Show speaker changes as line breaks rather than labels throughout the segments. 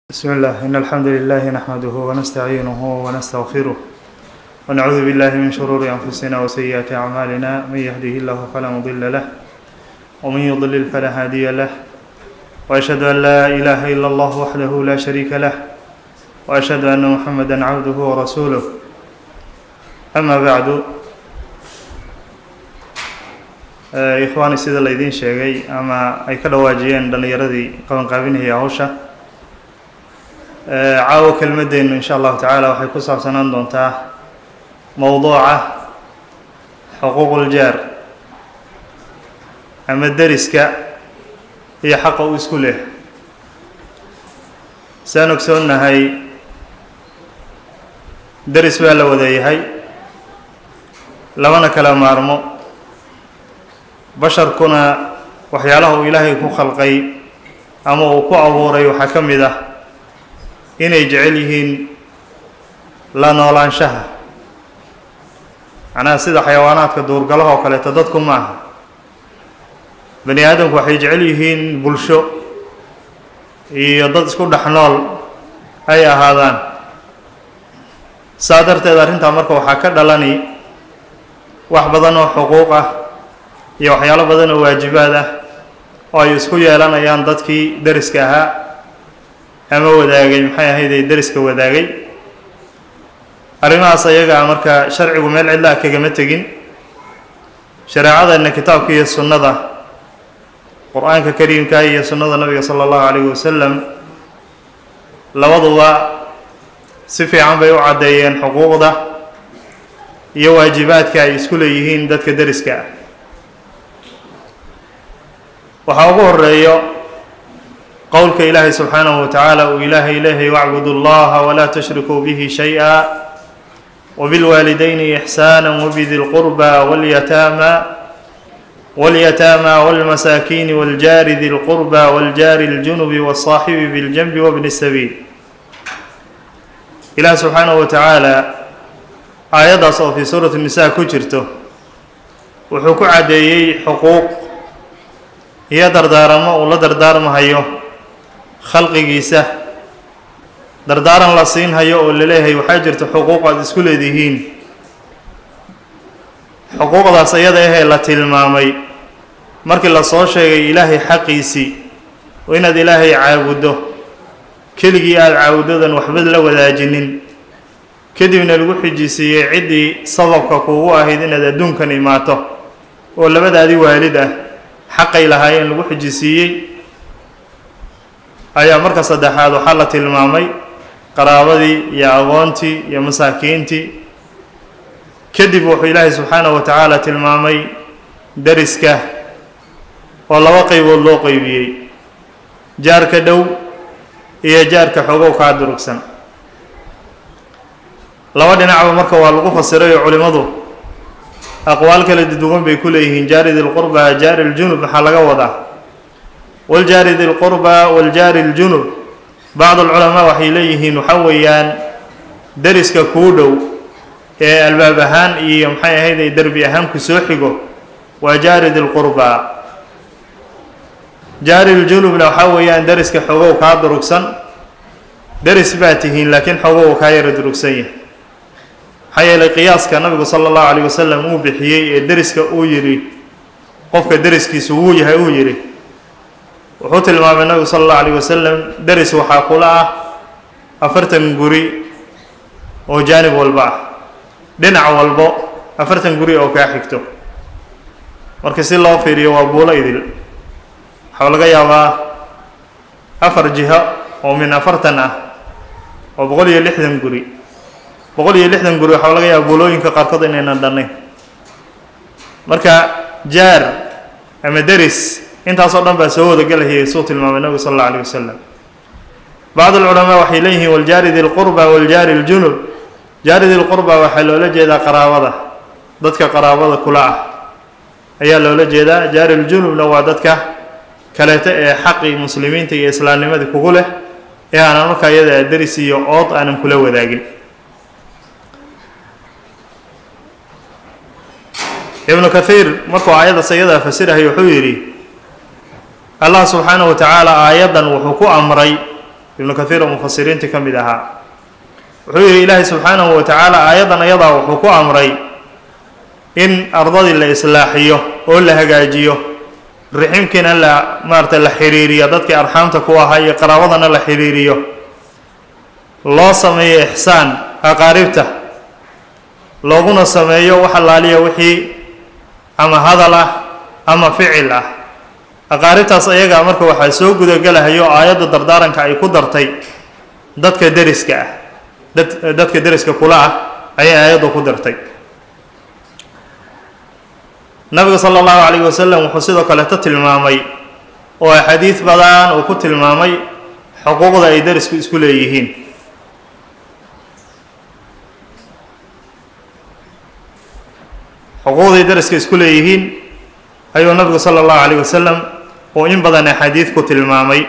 بسم الله إن الحمد لله نحمده ونستعينه ونستغفره ونعوذ بالله من شرور أنفسنا وسيئات أعمالنا من يهده الله فلا مضل له ومن يضلل فلا هادي له وأشهد أن لا إله إلا الله وحده لا شريك له وأشهد أن محمدا عبده ورسوله أما بعد ikhwaani sida laydiin sheegay ama ay ka dhawaajiyeen dhallinyaradii qabanqaabinaya hawsha caawo kelmadeennu insha allahu tacaala waxay ku saabsanaan doontaa mowduuca xuquuquljaar ama deriska iyo xaqa uu isku leh saan ogsoonnahay deris baa la wadayahay lamana kala maarmo basharkuna waxyaalaha uu ilaahay ku khalqay ama uu ku abuuray waxaa ka mid ah inay jecel yihiin la noolaanshaha macnaha sida xayawaanaadka duurgalaha oo kaleeto dadku ma aha bani aadamku waxay jecel yihiin bulsho iyo dad isku dhex nool ay ahaadaan saa darteed arrintaa marka waxaa ka dhalani wax badan oo xuquuq ah iyo waxyaalo badan oo waajibaad ah oo ay isku yeelanayaan dadkii deriska ahaa ama wadaagay maxay ahayd ee deriska wadaagay arrimahaas ayagaa marka sharcigu meel cidla ah kagama tegin shareecadeenna kitaabka iyo sunnada qur-aanka kariimka iyo sunnada nabiga sala allahu calayhi wasalam labaduba si fiican bay u caddeeyeen xuquuqda iyo waajibaadka ay isku leeyihiin dadka deriska ah waxaa ugu horeeyo qowlka ilaahay subxaanahu wa tacaala uu ilaahay leehay wacbudu llaha walaa tushrikuu bihi shay-a wabilwaalidayni ixsaana wabidi lqurba walyataama walyataama walmasaakiini waljaari di lqurba waljaari ljunubi walsaaxibi biljanbi wabni sabiil ilaah subxaanahu wa tacaala aayaddaas oo fii suurati nisa ku jirto wuxuu ku caddeeyey xuquuq iyo dardaaramo uu la dardaarmahayo khalqigiisa dardaaran la siinhayo oo laleeyahay waxaa jirta xuquuq aad isku leedihiin xuquuqdaas iyada ahee la tilmaamay markii lasoo sheegay ilaahay xaqiisii oo inaad ilaahay caabuddo keligii aada caabudadan waxba la wadaajinin kadibna lagu xijisiiyey ciddii sababka kuugu ahayd inaad adduunkan imaato oo labadaadii waalid ah xaqay lahaayeen lagu xijisiiyey ayaa marka saddexaad waxaa la tilmaamay qaraabadii iyo aqoontii iyo masaakiintii kadib wuxuu ilaahay subxaanahu wa tacaala tilmaamay deriska oo laba qaybood loo qeybiyey jaarka dhow iyo jaarka xogow kaa durugsan laba dhinacba marka waa lagu fasiray oo culimmadu aqwaal kala duwan bay ku leeyihiin jaari di lqurba jaari ljunub maxaa laga wadaa waljaari di lqurba waljaari ljunub bacd alculamaa waxay leeyihiin waxa weeyaan deriska kuu dhow ee albaab ahaan iyo maxay ahayd ay derbi ahaan ku soo xigo waa jaari di lqurba jaari ljunubna waxaa weeyaan deriska xogow kaa durugsan deris baa tihiin laakiin xogow kaa yara durugsan yahay maxaa yeelay qiyaaska nabigu sala allahu calayh wasalam uu bixiyey ee deriska uu yidhi qofka deriskiisu wuu yahay uu yidhi wuxuu tilmaamay nabigu sala allahu calayh wasalam deris waxaa kula ah afartan guri oo jaanib walba ah dhinac walbo afartan guri oo kaa xigto marka si loo fiiriyo waa buulo idil waxaa laga yaabaa afar jiho oo min afartan ah oo boqol iyo lixdan guri boqol iyo lixdan guri waxaa laga yaaba buulooyinka qaarkood inaynan dhannayn marka jaar ama deris intaasoo dhan baa soo wadagelahayay suu tilmaamay nabigu sal alla alayh wasalam bacd alculamaa waxay leeyihiin waljaari di lqurba waljaari ljunub jaari di lqurba waxaa loola jeedaa qaraabada dadka qaraabada kula ah ayaa loola jeedaa jaari ljunubna waa dadka kaleeto ee xaqii muslimiinta iyo islaamnimadii kugu leh ee aanan markaa iyada deris iyo ood aanan kula wadaagin ibnu kathiir markuu aayaddaas ayadaa fasirahay wuxuu yidhi allah subxaanahu wa tacaala aayaddan wuxuu ku amray ibnu kathiir oo mufasiriintii ka mid ahaa wuxuu yidhi ilaahay subxaanahu wa tacaala aayaddan ayadaa wuxuu ku amray in ardadii la islaaxiyo oo la hagaajiyo riximkiina la maarata la xiriiriyo dadkii arxaamta ku ahaa iyo qaraabadana la xiriiriyo loo sameeyo ixsaan aqaaribta looguna sameeyo wax allaaliya wixii ama hadal ah ama ficil ah aqaaribtaas ayagaa marka waxaa soo gudagelahayo aayadda dardaaranka ay ku dartay dadka deriska ah dad dadka deriska kula ah ayay aayaddu ku dartay nabiga sala allahu calayhi wasalam wuxuu sidoo kaleeto tilmaamay oo axaadiid badan uu ku tilmaamay xuquuqda ay derisku isku leeyihiin xuquuqday deriska isku leeyihiin ayuu nabigu sala allahu calayh wasalam uu in badan axaadiid ku tilmaamay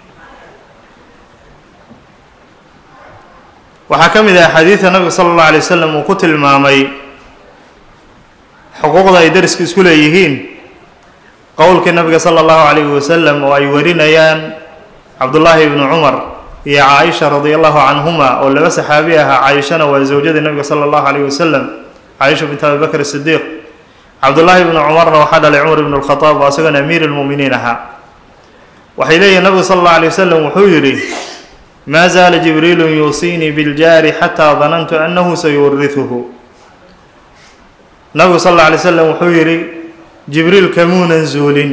waxaa ka mid ah axaadiidta nabiga sala allahu alay wasalam uu ku tilmaamay xuquuqda ay derisku isku leeyihiin qowlkii nabiga sala allahu calayhi wasalam oo ay warinayaan cabdullaahi ibnu cumar iyo caaisha radia allahu canhuma oo laba saxaabi ahaa caaishana waa zawjadii nabiga sala allahu calayhi wasalam caaisha bint abi bakr sidiiq cabdullaahi ibnu cumarna waxaa dhalay cumar ibnu lkhadaab oo isagana amiir lmu'miniin ahaa waxay leeyihin nabigu sala allahu alay wasalam wuxuu yidhi maa zaala jibriilu yuusiinii biljaari xataa danantu annahu sayurihuhu nabigu sal alla alay slam wuxuu yidhi jibriil kamuunan zuulin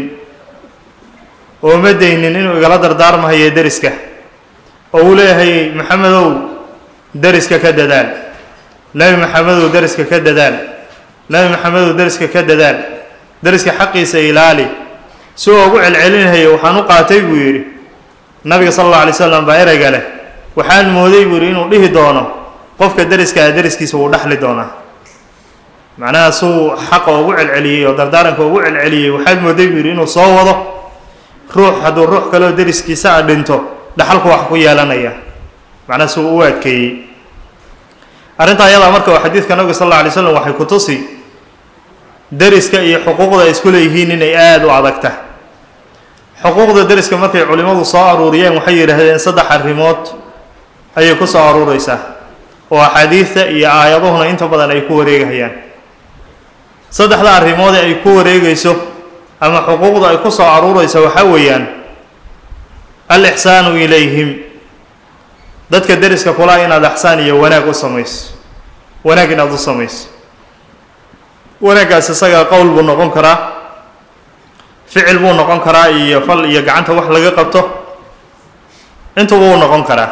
oo ma daynin inuu igala dardaarmahayo deriska oo uu leeyahay maxamedow deriska ka dadaal nebi maxamedow deriska ka dadaal nebi maxamedow deriska ka dadaal deriska xaqiisa ilaali si uu ugu celcelinahayo waxaan u qaatay buu yidhi nabiga sala alla alay slam baa ereyga leh waxaan mooday buu yidhi inuu dhihi doono qofka deriska ah deriskiisa wuu dhexli doonaa macnaha suu xaqa ugu celceliyey oo dardaaranka ugu celceliyey waxaad mooday buu yidhi inuu soo wado ruux hadduu ruux kaleoo deriskiisa a dhinto dhaxalku wax ku yeelanaya macnaha suu u adkeeyey arrintaa ayadaa marka waa xadiidka nabiga sal alla alay slam waxay ku tusi deriska iyo xuquuqda ay isku leeyihiin inay aada u adag tahay xuquuqda deriska markay culimmadu soo aruuriyeen waxay yidhaahdeen saddex arrimood ayay ku soo aruureysaa oo axaadiidta iyo aayaduhuna inta badan ay ku wareegahayaan saddexda arrimood ee ay ku wareegayso ama xuquuqda ay ku soo aruureyso waxaa weeyaan al ixsaanu ilayhim dadka deriska kula inaad ixsaan iyo wanaag u samayso wanaag inaad u samayso wanaaggaas isaga qowl buu noqon karaa ficil buu noqon karaa iyo fal iyo gacanta wax laga qabto intuba uu noqon karaa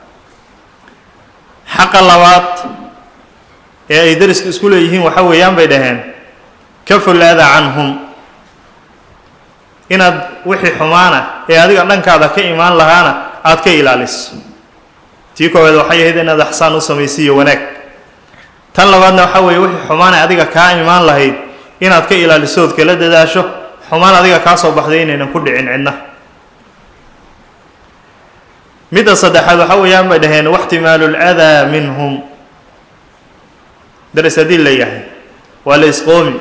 xaqa labaad ee ay deriska isku leeyihiin waxa weeyaan bay dhaheen ka fulaada canhum inaad wixii xumaana ee adiga dhankaada ka imaan lahaana aada ka ilaaliso tii koowaad waxay ahayd inaad axsaan u samaysiiyo wanaag tan labaadna waxaa weeye wixii xumaana adiga kaa imaan lahayd inaad ka ilaaliso ood kala dadaasho xumaan adiga kaa soo baxday inaynan ku dhicin cidna midda saddexaad waxa weeyaan bay dhaheen waxtimaalu ladaa minhum daris haddii la yahay waa la isqoomi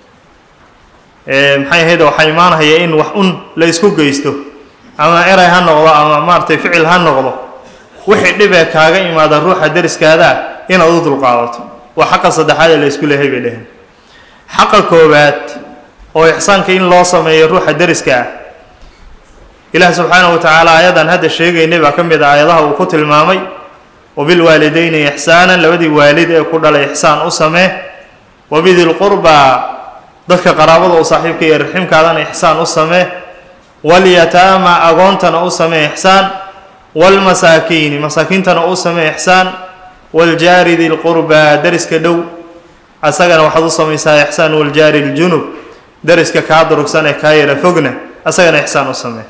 maxay ahayd waxaa imaanaya in wax un la isku geysto ama eray ha noqdo ama maaratay ficil ha noqdo wixii dhibee kaaga imaada ruuxa deriskaadaa inaad u dulqaadato waa xaqa saddexaad ee la isku leehay bay dhaheen xaqa koowaad oo ixsaanka in loo sameeyo ruuxa deriska ah ilaah subxaanahu wa tacaala aayadan hadda sheegaynay baa ka mid a aayadaha uu ku tilmaamay wabilwaalidayni ixsaanan labadii waalid ee ku dhalay ixsaan u samee wabidilqurbaa dadka qaraabada u saaxiibka iyo raximkaadana ixsaan u samee walyataama agoontana u samee ixsaan waalmasaakiini masaakiintana u samee ixsaan waaljaari dilqurbaa deriska dhow asagana waxaad u samaysaa ixsaan waljaari ljunub deriska kaa durugsan ee kaa yara fogna asagana ixsaan u samee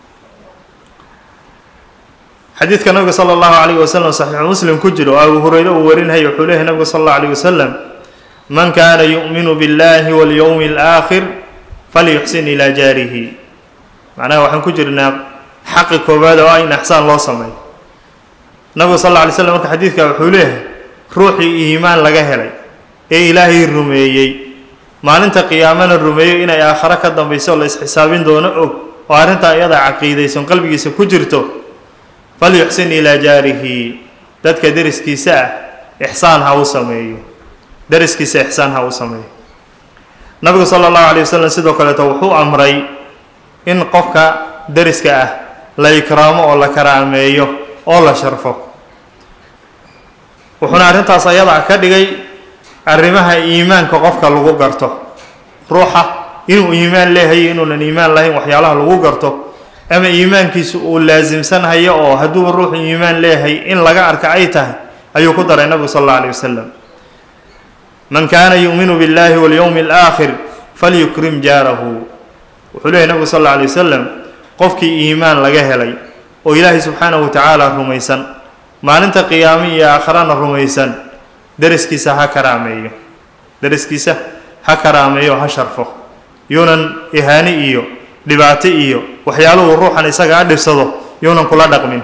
xadiidka nabiga sala allahu calayhi wasalam saxiixu muslim ku jiro oo abu hureyre uu warinaya wuxuu leeyahy nabiga sala allahu alayh wasalam man kaana yu'minu biاllahi walyowmi alaakhir falyuxsin ilaa jaarihi macnaha waxaan ku jirnaa xaqi koowaad oo ah in ixsaan loo sameeyo nabigu sal alla alay slam marka xadiidka wuxuu leeyahay ruuxii iimaan laga helay ee ilaahay rumeeyey maalinta qiyaamana rumeeyo inay aakhare ka dambayso oo la isxisaabin doono og oo arrintaa iyada caqiidaysan qalbigiisa ku jirto falyuxsin ilaa jaarihi dadka deriskiisa ah ixsaan ha u sameeyo deriskiisa ixsaan ha u sameeyo nabigu sala allahu alay wasalam sidoo kaleeto wuxuu amray in qofka deriska ah la ikraamo oo la karaameeyo oo la sharfo wuxuuna arrintaas ayada ka dhigay arrimaha iimaanka qofka lagu garto ruuxa inuu iimaan leehayo inuunan iimaan lahayn waxyaalaha lagu garto ama iimaankiisu uu laasimsanhayo oo hadduu ruuxu iimaan leeyahay in laga arka ay tahay ayuu ku daray nabigu sal alla alay wasalam man kaana yu'minu biاllahi walyowmi alaakhir falyukrim jaarahu wuxuu leeyahy nabigu sal alla alay wasalam qofkii iimaan laga helay oo ilaahay subxaanahu wa tacaala rumaysan maalinta qiyaamo iyo aakharana rumaysan deriskiisa ha karaameeyo deriskiisa ha karaameeyo ha sharfo yuunan ihaani iyo dhibaato iyo waxyaaluhu ruuxan isaga a dhibsado yuunan kula dhaqmin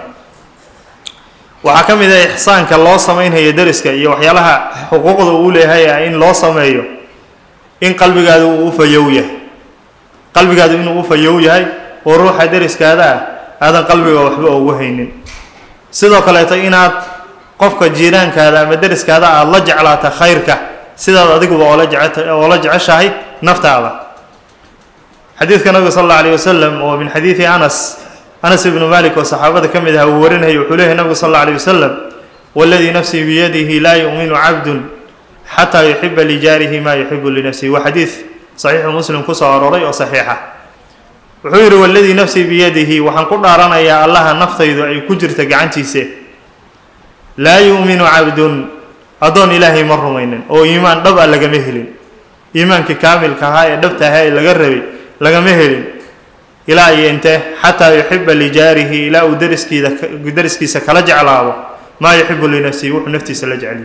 waxaa ka mid ah ixsaanka loo samaynhayo deriska iyo waxyaalaha xuquuqda uu leeyahay ah in loo sameeyo in qalbigaadu uu u fayow yahay qalbigaadu inuu u fayow yahay oo ruuxa deriskaada ah aadan qalbiga waxba ugu haynin sidoo kaleeto inaad qofka jiiraankaada ama deriskaada aada la jeclaata khayrka sidaad adiguba oola jece oola jeceshahay naftaada xadiidka nabiga sal alla alayh wasalam oo min xadiidi anas anas ibnu malik oo saxaabada ka mid aha uu warinayay wuxuu leeyahy nabigu sal alla alayh wasalam waladii nafsii biyadihi laa yu'minu cabdun xataa yuxiba lijaarihi maa yuxibu linafsihi waa xadiid saxiixu muslim kusoo aroray oo saxiixa wuxuu yidhi waladii nafsii biyadihi waxaan ku dhaaranayaa allaha naftaydu ay ku jirta gacantiise laa yu'minu cabdun addoon ilaahay ma rumaynin oo iimaan dhab a lagama helin iimaankii kaamilka ahaa ee dhabta ahaa ee laga rabay lagama helin ilaa iyo intee xataa yuxiba lijaarihi ilaa uu deriskiida deriskiisa kala jeclaado maa yuxibu linafsihi wuxuu naftiisa la jeceliya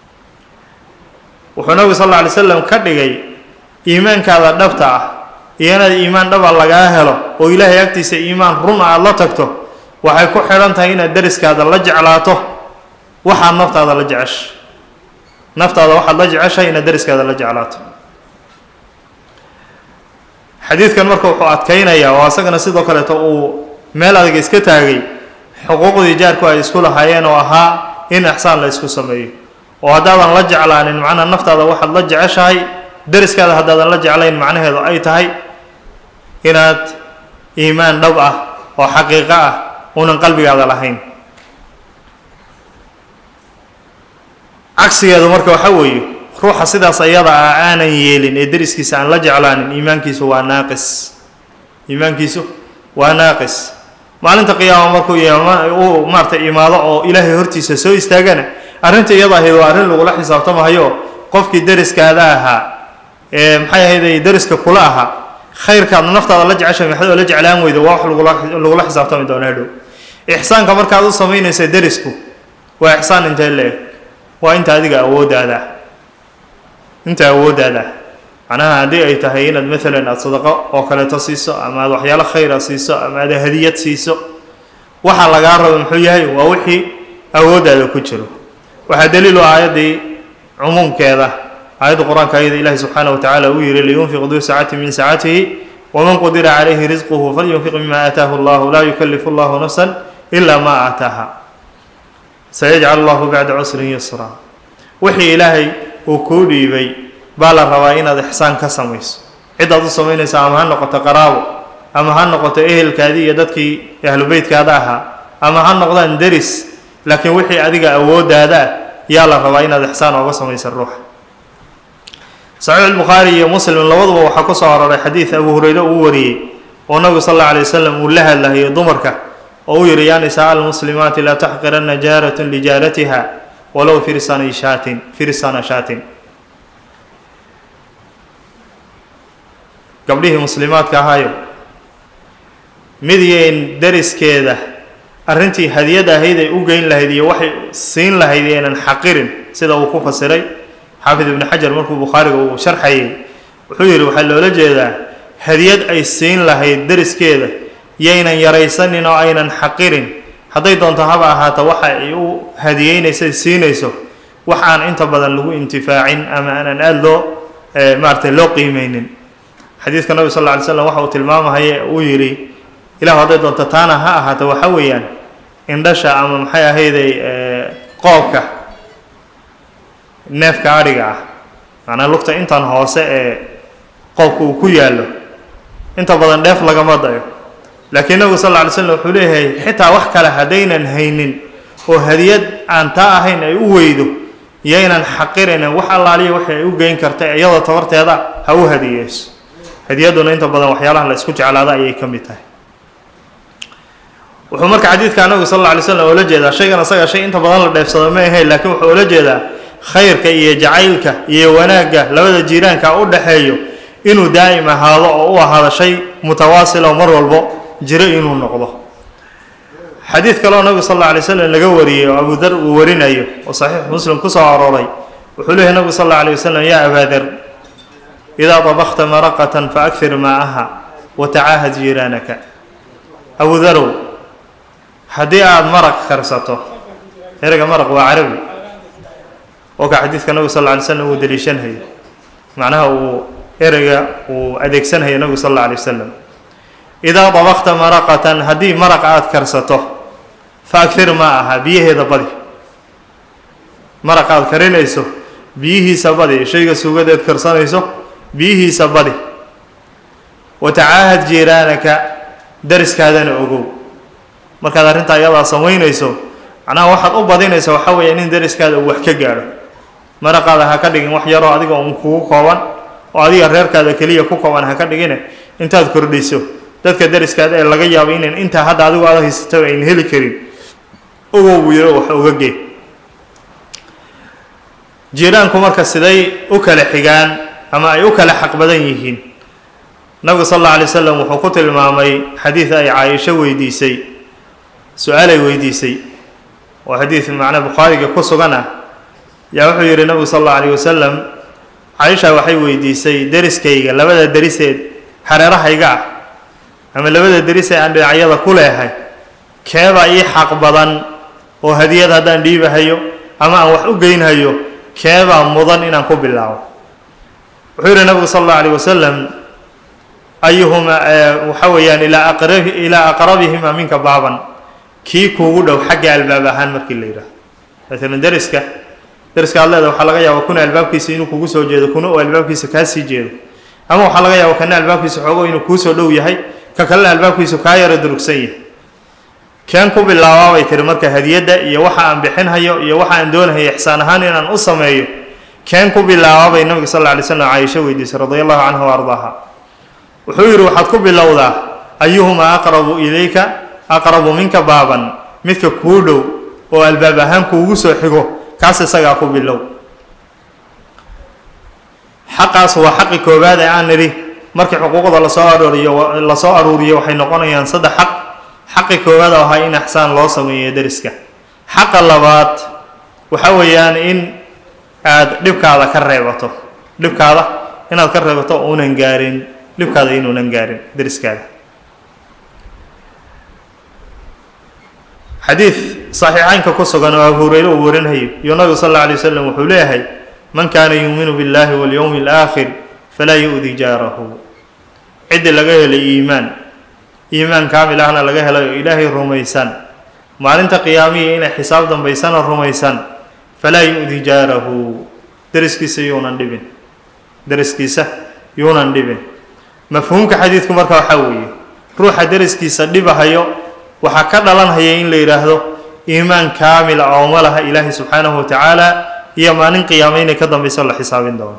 wuxuu nabigu sal alla alay slam ka dhigay iimaankaada dhabta ah iyo inaad iimaan dhaba lagaa helo oo ilaahay agtiisa iimaan run aada la tagto waxay ku xidhan tahay inaad deriskaada la jeclaato waxaad naftaada la jeceshay naftaada waxaad la jeceshahay inaad deriskaada la jeclaato xadiidkan marka wuxuu adkaynayaa oo asagana sidoo kaleeto uu meel adag iska taagay xuquuqdii jaarku ay isku lahaayeen oo ahaa in ixsaan la isku sameeyo oo haddaadan la jeclaanin macnaha naftaada waxaad la jeceshahay deriskaada haddaadan la jeclayn macnaheedu ay tahay inaad iimaan dhab ah oo xaqiiqo ah uunan qalbigaada lahayn cagsigeedu marka waxaa weeye ruuxa sidaas ayada ah aanan yeelin ee deriskiisa aan la jeclaanin iimaankiisu waa naaqis iimaankiisu waa naaqis maalinta qiyaama markuu uu maaratay imaado oo ilaahay hortiisa soo istaagana arrinta iyada ahayd waa arrin lagula xisaabtamahayo qofkii deriskaada ahaa ee maxay ahayday deriska kula ahaa khayrkaadna naftaada la jeceshay maxad oo la jeclaan weydo waa wax lagula lagula xisaabtami doona hadhow ixsaanka markaad u samaynaysa derisku waa ixsaan intee le-eg waa inta adiga awooddaada inta awooddaada macnaha haddii ay tahay inaad maalan aada sadaqo oo kaleeto siiso ama aad waxyaalo khayra siiso ama aad hadiyad siiso waxa lagaa rabo muxuu yahay waa wixii awooddaada ku jiro waxaa daliilu aayaddii cumuumkeeda aayadda qur-aanka ayada ilaahi subxaanaه wa tacaala uu yihi liyunfiq duu saacati min saacatihi waman qudira calayhi risquhu falyunfiq mima aataahu allahu laa yukalifu allahu nafsa ila ma aataaha sayajcal allahu bacda cusrin yusra wixii ilaahay uu kuu dhiibay baa la rabaa inaad ixsaan ka samayso cidaad u samaynaysa ama ha noqoto qaraabo ama ha noqoto ehelkaadii iyo dadkii ahlu beytkaada ahaa ama ha noqdaan deris laakiin wixii adiga awooddaada ah yaa la rabaa inaad ixsaan ooga samaysa ruuxa saxiix albukhaari iyo muslim labaduba waxaa ku soo aroray xadiid abu hureyre uu wariyey oo nabigu sal alla alay wasalam uu la hadlahayo dumarka oo uu yihi yaa nisaa almuslimaati laa taxqiranna jaaratun lijaaratiha walow firsana shaatin firsana shaatin gabdhihii muslimaadka ahaayo mid yayn deriskeeda arrintii hadiyad ahayd ay u geyn lahayd iyo waxay siin lahayd yaynan xaqirin sida uu ku fasiray xaafid ibnu xajar markuu bukhaariga uu sharxayay wuxuu yidhi waxaa loola jeedaa hadiyad ay siin lahayd deriskeeda yaynan yaraysanin oo aynan xaqirin hadday doonto haba ahaato waxa ay u hadiyeynaysa siinayso wax aan inta badan lagu intifaacin ama aanan aada loo maaratay loo qiimeynin xadiidka nabig sal lla alay slam waxa uu tilmaamahaya uu yidhi ilahu hadday doonto taana ha ahaato waxa weeyaan indhasha ama maxay ahayday qoobka neefka adhiga ah macnaa lugta intan hoose ee qoobka uu ku yaallo inta badan dheef lagama dayo laakiin nabigu sal lla alay slam wuxuu leeyahay xitaa wax kale haddaynan haynin oo hadiyad aan taa ahayn ay u weydo yaynan xaqiraynan wax allaaliya waxay ay u geyn karta iyadoo tabarteeda ha u hadiyeyso hadiyadduna inta badan waxyaalaha la isku jeclaada ayay ka mid tahay wuxuu marka xadiidka nabigu sal alla alay slam oola jeedaa shaygan asaga shay inta badan la dheefsado ma ahayn laakiin wuxuu oola jeedaa khayrka iyo jacaylka iyo wanaagga labada jiiraanka u dhaxeeyo inuu daa'im ahaado oo u ahaado shay mutawaasil oo mar walbo jiro inuu noqdo xadiid kaleo nabigu sal alla alay slam laga wariyey oo abu dar uu warinayo oo saxiix muslim ku soo arooray wuxuu leeyahy nabigu sal alla alay wasalam yaa abaa dar idaa dabakta maraqatan faakfir maa'aha wa tacaahad jiiraanaka abu darow haddii aada maraq karsato ereyga maraq waa carabi oo ka xadiidka nabigu sal alla alay slam uu daliishanhayo macnaha uu ereyga uu adeegsanhayo nabigu sal alla alay wasalam idaa dabakta maraqatan haddii maraq aada karsato fa agfir maa aha biyaheeda badi maraq aada karinayso biyihiisa badi shayga suugadeed karsanayso biyihiisa badi wa tacaahad jiiraanaka dariskaadana ogow markaad arrintaa iyadaa samaynayso macnaha waxaad u badinaysa waxaa weeya in dariskaada uu wax ka gaadho maraqaada ha ka dhigin wax yaroo adiga un kugu kooban oo adiga reerkaada keliya ku kooban ha ka dhigine intaad kordhiso dadka dariskaada ee laga yaabo inan intaa hadda adigu aada haysataba ayn heli karin ogow buu yaro wax oga gee jiiraanku marka siday u kala xigaan ama ay u kala xaq badan yihiin nabigu sal alla alay wasalam wuxuu ku tilmaamay xadiid ay caaisho weydiisay su-aalay weydiisay oo xadiid macnaa bukhaariga ku sugan ah yaa wuxuu yidhi nabigu sal alla alayh wasalam caaisha waxay weydiisay deriskayga labada deriseed hareerahayga ah ama labada deris ee aan dhinacyada ku leehay keebaa ii xaq badan oo hadiyad haddaan dhiibahayo ama aan wax u geynhayo keebaa mudan inaan ku bilaabo wuxuu yidhi nabigu sal allau alayh wasalam ayuhuma waxa weeyaan ilaa aqrab ilaa aqrabihima minka baaban kii kuugu dhow xagga albaab ahaan markii la yidhaaho maalan deriska deriska ad leeda waxaa laga yaaba kuna albaabkiisa inuu kugu soo jeedo kuna uu albaabkiisa kaa sii jeedo ama waxaa laga yaaba kana albaabkiisa xoogo inuu kuusoo dhow yahay ka kalena albaabkiisu kaa yaro durugsan yahay keen ku bilaabaabay tiri marka hadiyadda iyo waxa aan bixinhayo iyo waxa aan doonahayo ixsaan ahaan inaan u sameeyo keen ku bilaabaabay nabiga sal alla alay slam caaisho weydiisay radia allahu canha wa ardaaha wuxuu yidhi waxaad ku bilowdaa ayuhumaa aqrabu ilayka aqrabu minka baaban midka kuu dhow oo albaab ahaan kuugu soo xigo kaas isagaa ku bilow xaqaas waa xaqi koowaad ee aan nidhi markii xuquuqda lasoo arooriyo lasoo aruuriyo waxay noqonayaan saddex xaq xaqi koowaad oo ahaa in ixsaan loo sameeyo deriska xaqa labaad waxa weeyaan in aada dhibkaada ka reebato dhibkaada inaad ka reebato uunan gaarin dhibkaada inuunan gaarin deriskaada xadiid saxiixeynka ku sugan oo abu hureyre uu warinhayo iyo nabigu sal alla alay wasalam wuxuu leeyahay man kaana yuuminu biاllahi walyowmi alaakhir falaa yu-di jaarahu ciddii laga helay iimaan iimaan kaamil ahna laga helay oo ilaahay rumaysan maalinta qiyaamiya inay xisaab dambaysana rumaysan falaa yu-di jaarahu deriskiisa yuunan dhibin deriskiisa yuunan dhibin mafhuumka xadiidku marka waxaa weeye ruuxa deriskiisa dhibahayo waxaa ka dhalanhaya in la yidhaahdo iimaan kaamila oo ma laha ilaahay subxaanahu wa tacaala iyo maalin qiyaame inay ka dambayso la xisaabin doono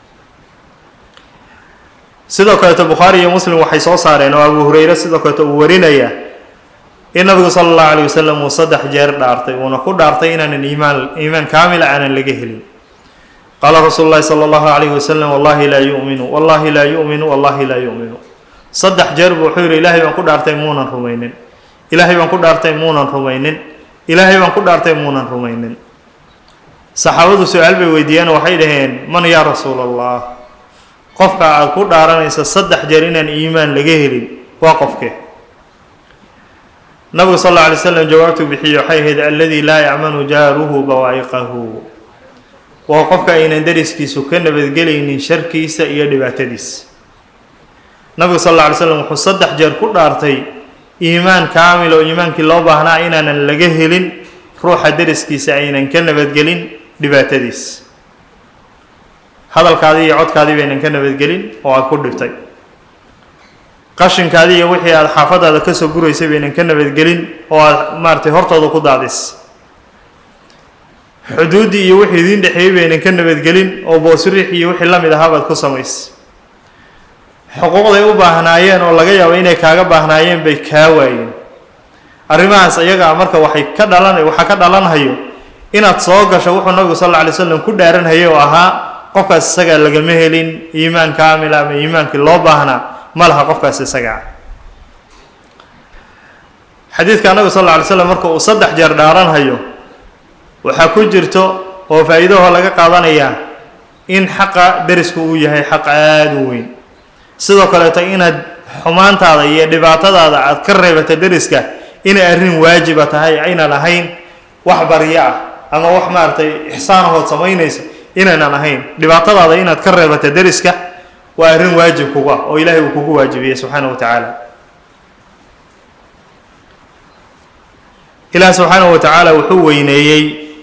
sidoo kaleeto bukhaari iyo muslim waxay soo saareen oo abu hureyre sidoo kaleeto uu warinayaa in nabigu sala allahu alayh wasalam uu saddex jeer dhaartay uuna ku dhaartay inaanan iimaan iimaan kaamila aanan laga helin qaala rasuulu llahi sala allahu alayhi wasalam wallahi laa yu'minu wallahi laa yu'minu wallahi laa yu'minu saddex jeer buu wuxuu yidhi ilaahay baan ku dhaartay muunan rumaynin ilaahay baan ku dhaartay muunan rumaynin ilaahay baan ku dhaartay muunan rumaynin saxaabadu su-aal bay weydiiyeen waxay dhaheen man yaa rasuula allah qofka aada ku dhaaranaysa saddex jeer inaan iimaan laga helin waa qofkee nabigu sal alla alay slam jawaabtuu bixiyey waxay ahayd alladii laa yacmanu jaaruhu bawaa'iqahu waa qofka aynan deriskiisu ka nabadgelaynin sharkiisa iyo dhibaatadiisa nabigu sal alla alay slam wuxuu saddex jeer ku dhaartay iimaan kaamil oo iimaankii loo baahnaa inaanan laga helin ruuxa deriskiisa aynan ka nabadgelin dhibaatadiis hadalkaadii iyo codkaadii baynan ka nabadgelin oo aad ku dhibtay qashinkaadii iyo wixii aada xaafadaada ka soo guraysay baynan ka nabadgelin oo aad maaratay hortooda ku daadis xuduuddii iyo wixii idiin dhexeeyey baynan ka nabadgelin oo boosiriix iyo wixii la mid ahaa baad ku samaysay xuquuqday u baahnaayeen oo laga yaabo inay kaaga baahnaayeen bay kaa waayeen arrimahaas iyagaa marka waxay ka dhalan waxaa ka dhalanhayo inaad soo gasho wuxuu nabigu sal alla alay slam ku dhaaranhayay oo ahaa qofkaas isagaa lagama helin iimaan kaamila ama iimaankii loo baahnaa ma laha qofkaas isagaa xadiidka nabigu sal alla alay slam marka uu saddex jeer dhaaranhayo waxaa ku jirto oo faa-iidahoo laga qaadanayaa in xaqa derisku uu yahay xaq aada u weyn sidoo kaleeto inaad xumaantaada iyo dhibaatadaada aad ka reebata deriska inay arrin waajiba tahay aynan ahayn wax baryo ah ama wax maaragtay ixsaanahood samaynaysa inaynan ahayn dhibaatadaada inaad ka reebata deriska waa arrin waajib kugu ah oo ilaahay uu kugu waajibiyey subxaana wa tacaala ilaah subxaanahu wa tacaala wuxuu weyneeyey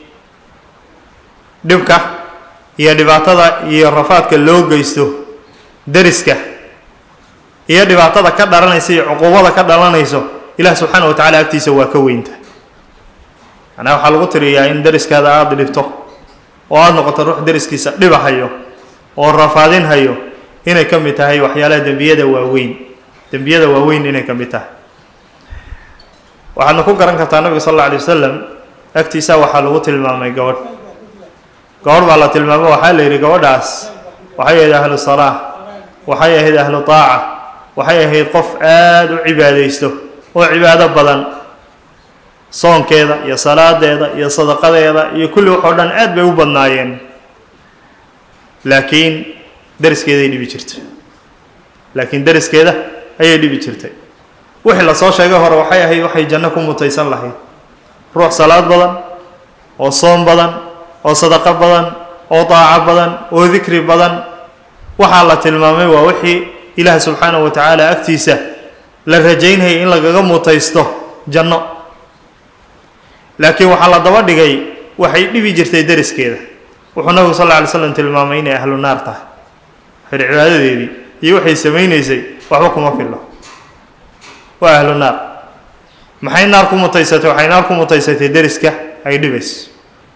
dhibka iyo dhibaatada iyo rafaadka loo geysto deriska iyo dhibaatada ka dhalanaysa iyo cuquubada ka dhalanayso ilaah subxaana wa tacala agtiisa waa ka weynta macnaha waxaa lagu tiriyaa in deriskaada aada dhibto oo aada noqoto ruux deriskiisa dhibahayo oo rafaadinhayo inay ka mid tahay waxyaalaha dembiyada waaweyn dembiyada waaweyn inay ka mid tahay waxaadna ku garan kartaa nabiga sal alla alay wasalam agtiisa waxaa lagu tilmaamay gabadh gabadh baa la tilmaamo waxaa la yidhi gabadhaas waxay ahayd ahlu salaa waxay ahayd ahlu taaca waxay ahayd qof aada u cibaadaysto oo cibaado badan soonkeeda iyo salaadeeda iyo sadaqadeeda iyo kulli waxoo dhan aad bay u badnaayeen laakiin deriskeeday dhibi jirtay laakiin deriskeeda ayay dhibi jirtay wixii lasoo sheegay hore waxay ahayd waxay janno ku mutaysan lahayd ruux salaad badan oo soom badan oo sadaqo badan oo daaco badan oo dikri badan waxaa la tilmaamay waa wixii ilaah subxaanahu wa tacaala agtiisa la rajaynayay in lagaga mutaysto janno laakiin waxaa la daba dhigay waxay dhibi jirtay deriskeeda wuxuu nabigu sal lla alay slam tilmaamay inay ahlu naar tahay xir cibaadadeedii iyo waxay samaynaysay waxba kuma fillo waa ahlu naar maxay naar ku mutaysatay waxay naar ku mutaysatay deriska ay dhibayso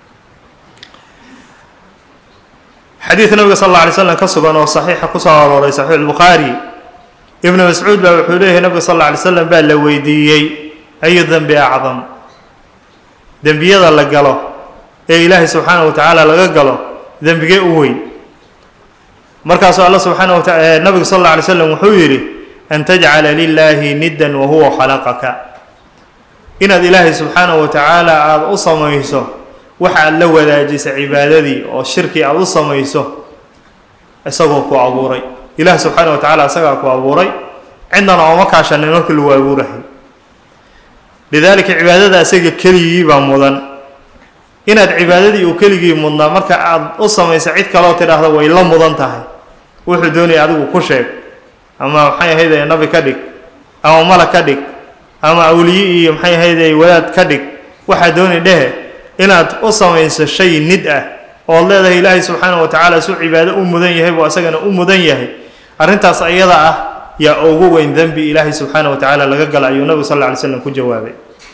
xadiid nabiga sal alla alay slam ka sugan oo saxiixa kusoo arooray saxiix albukhaari ibnu mascuud baa wuxuu leeyahay nabiga sal alla alay slam baa la weydiiyey ayu dembi acdam dembiyada la galo ee ilaahay subxaana wa tacaala laga galo dembigee u weyn markaasuu alla subxaana wa taala nabigu sal alla alay slam wuxuu yidhi an tajcala lilaahi niddan wa huwa khalaqaka inaad ilaahay subxaana wa tacaala aada u samayso waxa aad la wadaajisa cibaadadii oo shirki aada u samayso isagoo ku abuuray ilaah subxaana wa tacaala isagaa ku abuuray cidnana ooma kaashanin markii lagu abuurahay lidaalika cibaadada isaga keligii baa mudan inaad cibaadadii uu keligii mudnaa marka aad u samayso cid kaleoo tidhaahdo way la mudan tahay wuxuu doonaya adigu ku sheeg ama maxay ahayde nabi ka dhig ama malag ka dhig ama awliye iyo maxay ahayde wadaad ka dhig waxaa doonay dhehe inaad u samayso shay nid ah ood leedahay ilaahay subxaana wa tacaala suu cibaado u mudan yahay buu asagana u mudan yahay arrintaas ayada ah yaa ugu weyn dembi ilaahay subxaana wa tacaala laga gala ayuu nabigu sal lla alay slam ku jawaabay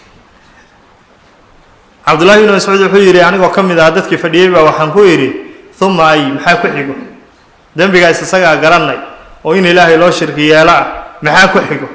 cabdullahi ibnu mascuud wuxuu yidhi anigoo ka mid ah dadkii fadhiyey baa waxaan ku yidhi uma ay maxaa ku xigo dembigaas isagaa garanay oo in ilaahay loo shirki yeelo ah maxaa ku xigo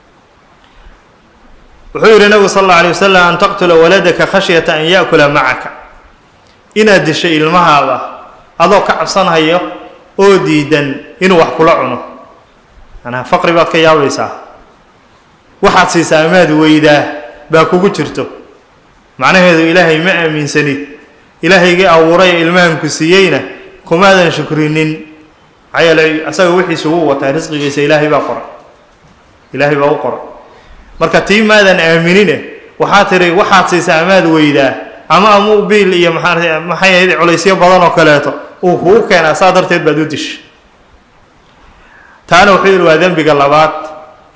wuxuu yidhi nabigu sal alla alay wasalam an taqtula waladaka khashyata an yaakula macaka inaad dishay ilmahaada adoo ka cabsanhayo oo diidan inuu wax kula cuno manaa faqri baad ka yaabaysaa waxaad siisaa amaad weydaa baa kugu jirto macnaheedu ilaahay ma aaminsanid ilaahaygii abuuray ee ilmahanku siiyeyna kumaadan shukrinin maxaa yeelay asaga wixiisa wuu wataa risqigiisa ilaahay baa qoray ilaahay baa u qoray marka tii maadan aaminine waxaa tiri waxaad siisaa amaad weydaa ama amau biil iyo maxaa maxay ahayd culaysyo badan oo kaleeto uu kugu keenaa saa darteed baad u dishay taana wuxuu yidhi waa dembiga labaad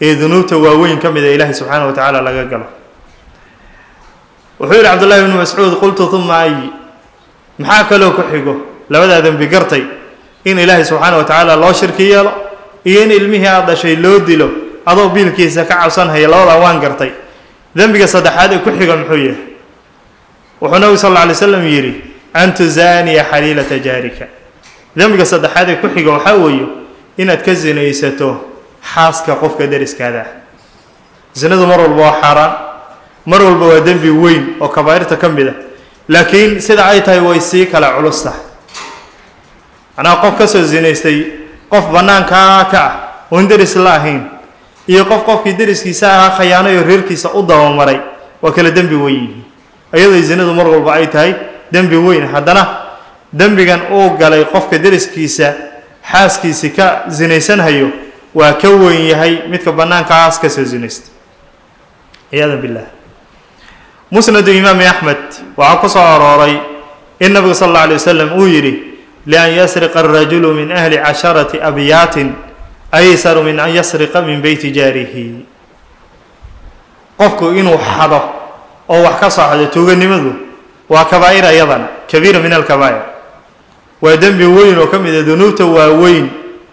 ee dunuubta waaweyn ka mida ilaahay subxaana wa tacaala laga galo wuxuu yidhi cabdullahi bnu mascuud qultu uma ayi maxaa kaloo ku xigo labadaa dembi gartay in ilaahay subxaana wa tacaala loo shirki yeelo iyo in ilmihii aad dhashay loo dilo adoo biilkiisa ka cabsanhaya labadaa waan gartay dembiga saddexaad ee ku xiga muxuu yahay wuxuu nabigu sal alla alay slam yidhi an tuzaaniya xaliilata jaarika dembiga saddexaad ee ku xiga waxaa weeye inaad ka sinaysato xaaska qofka deriskaada ah sinadu mar walba waa xaaraan mar walba waa dembi weyn oo kabaa'irta ka mid a laakiin sida ay tahay way sii kala culus tahay macnaha qof ka soo sinaystay qof bannaankaa ka ah oon deris la ahayn iyo qof qofkii deriskiisa ahaa khayaanay oo reerkiisa u dabamaray waa kala dembi weyn yihiin iyadoo sinadu mar walba ay tahay dembi weyn haddana dembigan uu galay qofka deriskiisa xaaskiisi ka sinaysanhayo waa ka weyn yahay midka bannaankaas ka soo sinaysta ciyaada billah musnadu imaami axmed waxaa ku soo arooray in nabigu sal alla alay wasalam uu yidhi lian yasriqa arajulu min ahli casharati abyaatin aysaru min an yasriqa min beyti jaarihi qofku inuu xado oo wax ka soo xado tuuganimadu waa kabaa'ir ayadana kabiira min alkabaa'ir waa dembi weyn oo ka mid a dunuubta waaweyn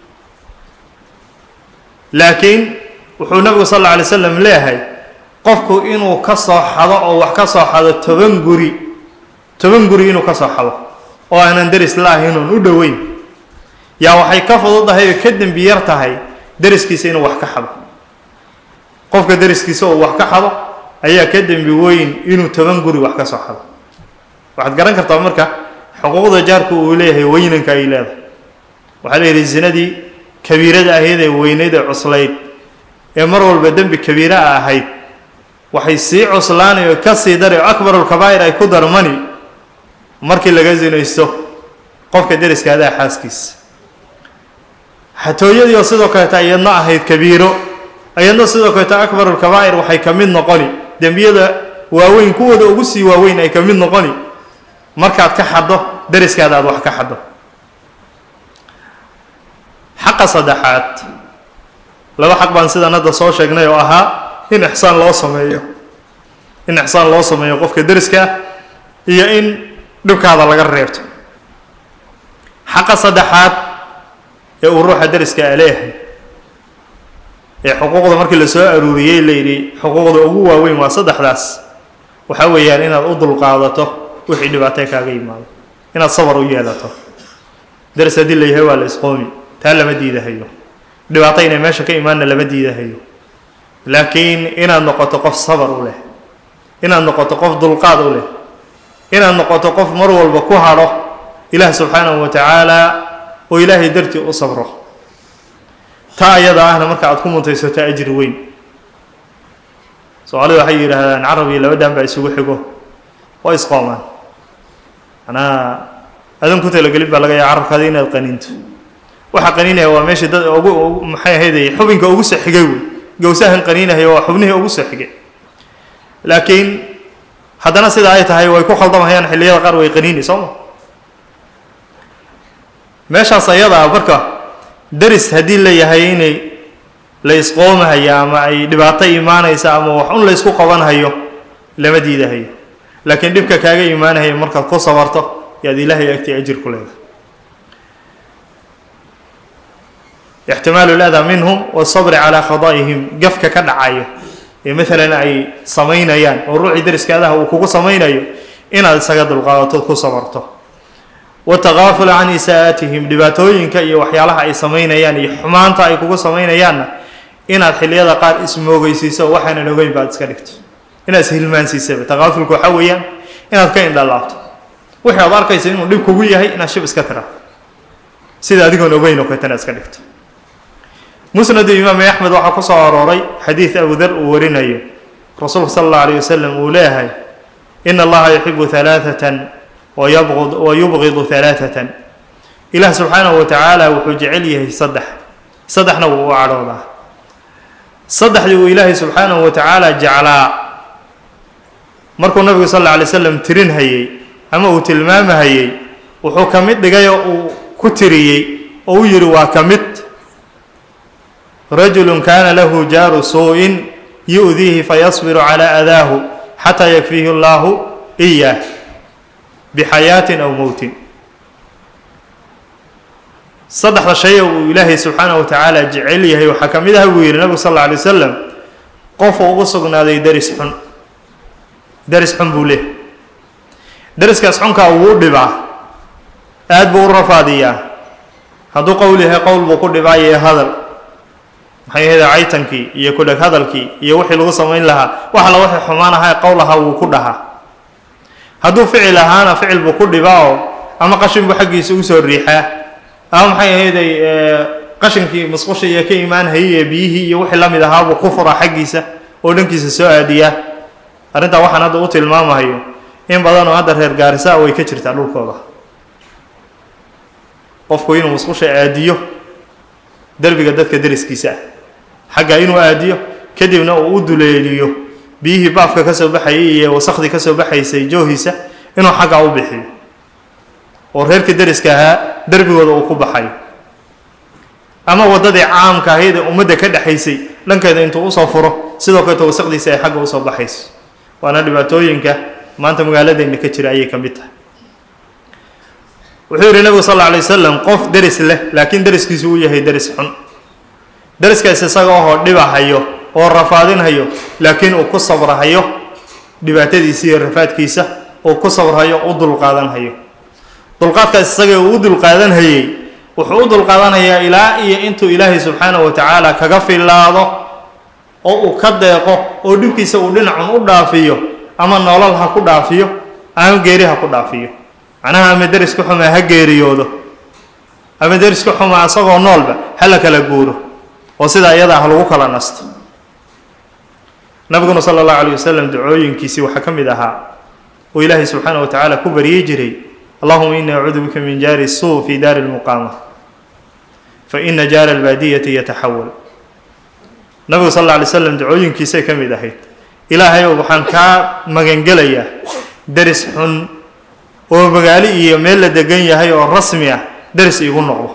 laakiin wuxuu nabigu sal alla alay slam leeyahay qofku inuu ka soo xado oo wax ka soo xado toban guri toban guri inuu ka soo xado oo aanan deris la ahayn oon u dhoweyn yaa waxay ka fududahay oo ka dembi yar tahay deriskiisa inuu wax ka xado qofka deriskiisa oo wax ka xado ayaa ka dembi weyn inuu toban guri wax ka soo xado waxaad garan kartaa marka xuquuqda jaarku uu leeyahay weynanka ay leedahay waxaa la yidhi zinadii kabiirada ahayd ee weyneyd ee cuslayd ee mar walba dembi kabiira a ahayd waxay sii cuslaanay oo ka sii daray oo akbarulkabaa'ir ay ku darmani markii laga sinaysto qofka deriskaadaa xaaskiisa xatooyadii oo sidoo kaleeta iyadna ahayd kabiiro iyadna sidoo kaleeta akbarulkabaa'ir waxay ka mid noqoni dembiyada waaweyn kuwooda ugu sii waaweyn ay ka mid noqoni markaad ka xaddo deriskaada aad wax ka xaddo xaqa saddexaad laba xaq baan sidan hadda soo sheegnay oo ahaa in ixsaan loo sameeyo in ixsaan loo sameeyo qofka deriska ah iyo in dhibkaada laga reebto xaqa saddexaad ee uu ruuxa deriska a leeyahay ee xuquuqda markii la soo aruuriyey layidhi xuquuqda ugu waaweyn waa saddexdaas waxaa weeyaan inaad u dulqaadato wixii dhibaatay kaaga yimaado inaad sabar u yeelato deris haddii la yahay waa la isqoomi taa lama diidahayo dhibaato inay meesha ka imaanna lama diidahayo laakiin inaad noqoto qof sabar u leh inaad noqoto qof dulqaad u leh inaad noqoto qof mar walba ku hadho ilaah subxaanahu wa tacaala oo ilaahay dartii u sabro taa ayada ahna marka aad ku muntaysato ajri weyn soomaalida waxay yidhaahdaan carabiya labadan baa isugu xigo oo isqoomaan manaa adan ku talagelin baa laga yaaba carabkaada inaad qaninto waxa qaninaya waa meesha dad ugu maxay ahayday xubinka ugu soo xigay wey gowsahan qaninaya waa xubnihii ugu soo xigay laakiin haddana sida ay tahay way ku khaldamahayaan xilliyada qaar way qaniini soo ma meeshaas ayada ah marka deris haddii la yahay inay la isqoomahayo ama ay dhibaato imaanaysa ama wax un la ysku qabanhayo lama diidahayo laakiin dhibka kaaga imaanahaya markaad ku sabarto yaad ilaahay agtii ajir ku leedahay ixtimaalu ladaa minhum wasabri calaa khadaa'ihim gafka ka dhacayo ee maalan ay samaynayaan oo ruuxii deriskaadaha uu kugu samaynayo inaad isaga dulqaadato ku sabarto watakaafula can isaa'aatihim dhibaatooyinka iyo waxyaalaha ay samaynayaan iyo xumaanta ay kugu samaynayaanna inaad xilliyada qaar ismoogeysiiso waxaanan ogeyn baad iska dhigto inaad ishilmaansiisaba takaafulku waxaa weeyaan inaad ka indhalaabto wixii aad arkaysa inuu dhib kugu yahay inaad shib iska tiraado sida adigoon ogeyn oo kaleeta inaad iska dhigto musnadu imaam axmed waxaa ku soo arooray xadiid abu dar uu warinayo rasuulku sala allahu alayh wasalam uu leeyahay ina allaha yuxibu halaaثatan wayabd wayubgidu halaaثatan ilaah subxaanahu wa tacaala wuxuu jecel yahay saddex saddexna wuu u cadhoodaa saddexdii uu ilaahay subxaanahu wa tacaala jeclaa markuu nabigu sal alla alay slam tirin hayey ama uu tilmaamahayey wuxuu ka mid dhigay oo uu ku tiriyey oo u yidhi waa ka mid rajulu kana lahu jaaru suu-in yu'diihi fayasbiru calaa adaahu xataa yakfiihi allahu iyaah bixayaatin aw mowtin saddexda shay uu ilaahay subxaanahu wa tacaala jecel yahay waxaa ka mid ah buu yidhi nabigu sal alla alay wasalam qofu ugu sugnaaday deris xun deris xun buu leehay deriskaas xunkaa wuu dhibaa aad buu u rafaadiyaa hadduu qowl yahay qowl buu ku dhibaa iyo hadal maxay ahayda caytankii iyo kudheg hadalkii iyo wixii lagu samayn lahaa wax alla wixii xumaan ahaa qowl ahaa wuu ku dhahaa hadduu ficil ahaana ficil buu ku dhibaa oo ama qashin buu xaggiisa usoo riixaa ama maxay ahayday qashinkii musqusha iyo ka imaanhayay ee biyihii iyo wixii la mid ahaa buu ku furaa xaggiisa oo dhankiisa soo aadiyaa arrintaa waxaan hadda u tilmaamahayo in badanoo hadda reer gaarisa way ka jirtaa dhulkooda qofku inuu musqusha aadiyo derbiga dadka deriskiisa ah xagga inuu aadiyo kadibna uu u duleeliyo biyihii baafka ka soo baxayay iyo wasakhdii ka soo baxaysay joohiisa inuu xaggaa u bixiyo oo reerka deriska ahaa derbigooda uu ku baxayo ama waddadii caamka ahayd ee ummadda ka dhexaysay dhankeeda intuu usoo furo sidoo kaleeto wasaqdiisa ay xagga usoo baxayso waana dhibaatooyinka maanta magaaladeenna ka jira ayay ka mid tahay wuxuu yidhi nabigu sal alla alay wasalam qof deris leh laakiin deriskiisu uu yahay deris xun deriskaas isaga ohoo dhibahayo oo rafaadinhayo laakiin uu ku sabrahayo dhibaatadiisa iyo rafaadkiisa uu ku sabrahayo u dulqaadanhayo dulqaadkaas isaga uu u dulqaadanhayey wuxuu u dulqaadanhayaa ilaa iyo intuu ilaahay subxaanahu wa tacaala kaga filaado oo uu ka deeqo oo dhibkiisa uu dhinacun u dhaafiyo ama nolol ha ku dhaafiyo ama geeri ha ku dhaafiyo macnaha ama deriska xumaa ha geeriyoodo ama deriska xumaa isagoo noolba ha la kala guuro oo sidaa iyadaa ha lagu kala nasto nabiguna sala allahu alayh wasalam ducooyinkiisii waxaa ka mid ahaa uu ilaahay subxaana wa tacaala ku baryi jiray allahuma ini acuudu bika min jaari suu fi daari lmuqaama fa ina jaara albaadiyati yataxawal nabigu sal alla alay slam ducooyinkiisay ka mid ahayd ilaahayow waxaan kaa magangelayaa deris xun oo magaalo iyo meel la degan yahay oo rasmi ah deris iigu noqdo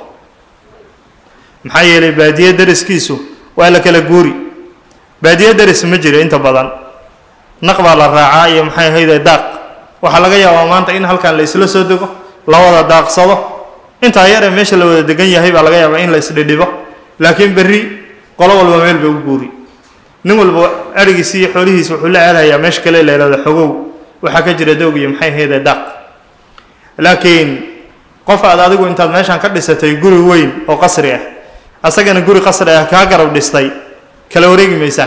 maxaa yeelay baadiye deriskiisu waa la kala guuri baadiye deris ma jiro inta badan naq baa la raacaa iyo maxay ahayde daaq waxaa laga yaabaa maanta in halkan la isla soo dego la wada daaqsado intaa yar ee meesha la wada degan yahay baa laga yaabaa in la isdhidhibo laakiin berri qolo walba meel bay u guuri nin walba arigiisi iyo xoolihiisa wuxuu la aadayaa meesha kale la yihahdo xogow waxaa ka jira doog iyo maxay ahayde daaq laakiin qof aad adigu intaad meeshaan ka dhisatay guri weyn oo qasri ah asagana guri qasri ah kaa garab dhistay kala wareegi maysaan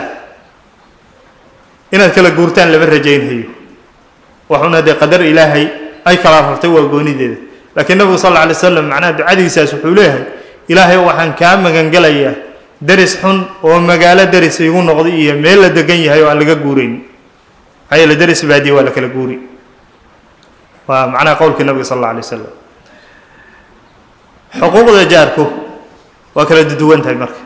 inaad kala guurtaan lama rajaynhayo waxuna dee qadar ilaahay ay kala rartay waa goonideeda laakiin nabigu sal alla alay slam macnaha ducadiisaas wuxuu leeyahay ilaahay waxaan kaa magangelayaa deris xun oo magaalo deris igu noqday iyo meel la degan yahay oo aan laga guurayn maxaa yeele deris baadiye waa la kala guuri waa macnaha qowlkii nabiga sal alla alay wasalam xuquuqda jaarku waa kala duwan tahay marka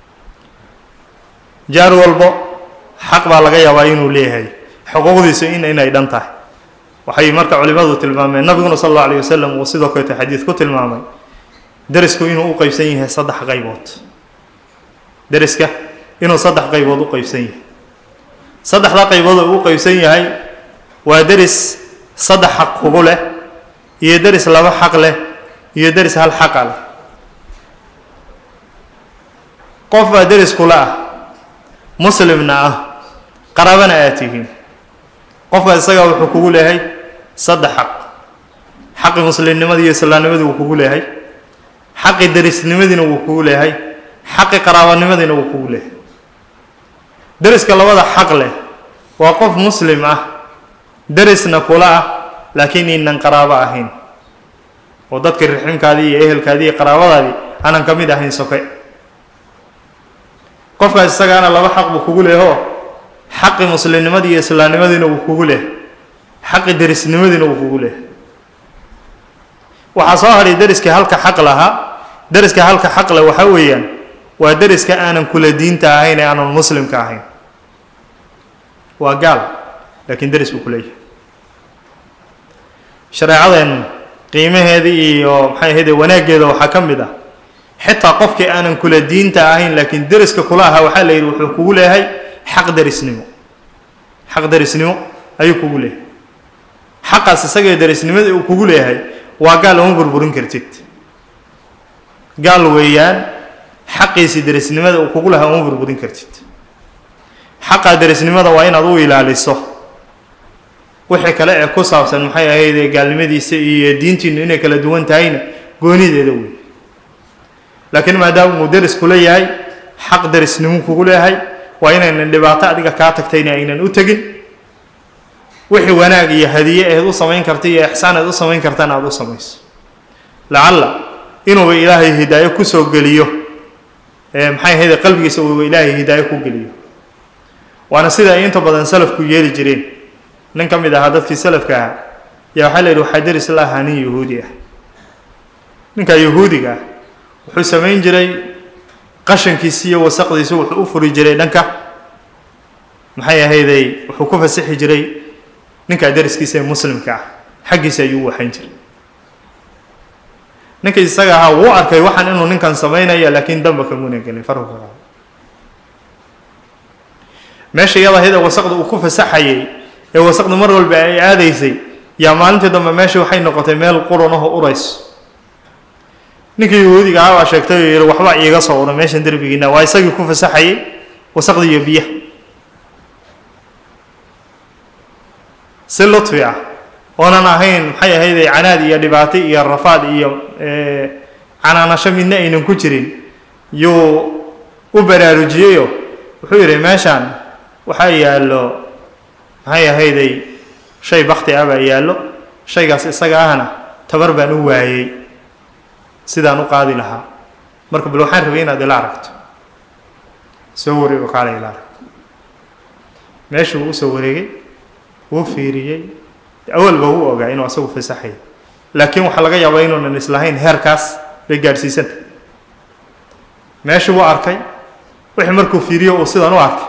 jaar walbo xaq baa laga yaabaa inuu leeyahay xuquuqdiisu in inay dhan tahay waxay marka culimmadu tilmaameen nabiguna sal alla alay wasalam uu sidoo kaleeto xadiid ku tilmaamay derisku inuu u qeybsan yahay saddex qaybood deriska inuu saddex qaybood u qeybsan yahay saddexda qaybood oo u qeybsan yahay waa deris saddex xaq kugu leh iyo deris laba xaq leh iyo deris hal xaqa leh qof baa deris kula ah muslimna ah qaraabana aad tihiin qofkaas isagaa wuxuu kugu leeyahay saddex xaq xaqi muslimnimadii iyo islaamnimadii wuu kugu leeyahay xaqi derisnimadiina wuu kugu leeyahay xaqi qaraabanimadiina wuu kugu leeyahay deriska labada xaq leh waa qof muslim ah derisna kula ah laakiin inan qaraabo ahayn oo dadkii riximkaadii iyo ehelkaadii iyo qaraabadaadii aanan ka mid ahayn soke qofkaas isagaana laba xaq buu kugu leehoo xaqi muslimnimadii iyo islaamnimadiina wuu kugu leh xaqi derisnimadiina wuu kugu leh waxaa soo hadhay deriskii halka xaq lahaa deriska halka xaq leh waxaa weeyaan waa deriska aanan kula diinta ahayn ee aanan muslimka ahayn waa gaal laakiin deris buu ku leeyahay shareecadeennu qiimaheeda iyo maxay ahayde wanaaggeeda waxaa ka mid ah xitaa qofkii aanan kula diinta ahayn laakiin deriska kula ahaa waxaa la yidhi wuxuu kugu leeyahay xaq derisnimo xaq derisnimo ayuu kugu leeyahay xaqaas isagee derisnimadii uu kugu leeyahay waa gaal uma burburin kartid gaal weeyaan xaqiisii derisnimada uu kugu lahaa uma burburin kartid xaqaa derisnimada waa inaad u ilaaliso wixii kale ee ku saabsan maxay ahaydee gaalnimadiisa iyo diintiinu inay kala duwan tahayna goonideeda wey laakiin maadaama uu deris kula yahay xaq derisnimo kugu leeyahay waa inaynan dhibaato adiga kaa tagtayna aynan u tegin wixii wanaag iyo hadiye eed u samayn karta iyo ixsaan eed u samayn kartana aada u samayso lacalla inuuba ilaahay hidaayo kusoo geliyo maxay ahayde qalbigiisa uuba ilaahay hidaayo ku geliyo waana sida ay inta badan salafku yeeli jireen nin ka mid ahaa dadkii salafka ahaa yaa waxaa la yidhi waxaa deris la ahaa nin yahuudi ah ninkaa yahuudiga ah wuxuu samayn jiray qashankiisi iyo wasaqdiisi wuxuu u furi jiray dhanka maxay ahayday wuxuu ku fasixi jiray ninkaa deriskiisa ee muslimka ah xaggiisa ayuu u waxayn jiray ninkii isaga ahaa wuu arkay waxaan inuu ninkan samaynaya laakiin damba kamuna gelin farku ka qaado meesha iyada ahayd ee wasaqda uu ku fasaxayay ee wasaqda mar walba ay aadaysay yaa maalintii dambe meesha waxay noqotay meel qurunaho urayso ninkii yahuudiga ah baa sheegtay oo yihi waxba iiga soo ura meeshan derbigiina waa isagii ku fasaxayay wasaqda iyo biyaha si lutfi ah oonan ahayn maxay ahayday canaad iyo dhibaato iyo rafaad iyo canaanasho midna aynan ku jirin yuu u baraarujiyeyoo wuxuu yidhi meeshaan waxaa yaallo maxay ahayday shay bakti ah baa yaallo shaygaas isaga ahna tabar baan u waayey sidaan u qaadi lahaa marka bal waxaan rabay inaad ila aragto soo wareego kaala ila aragto meeshuu u soo wareegay wuu fiiriyey awalba wuu ogaa inuu asagu fasaxay laakiin waxaa laga yaabaa inuunan islahayn heerkaas bay gaadhsiisanta meeshuu u arkay wixii markuu fiiriyo uu sidan u arkay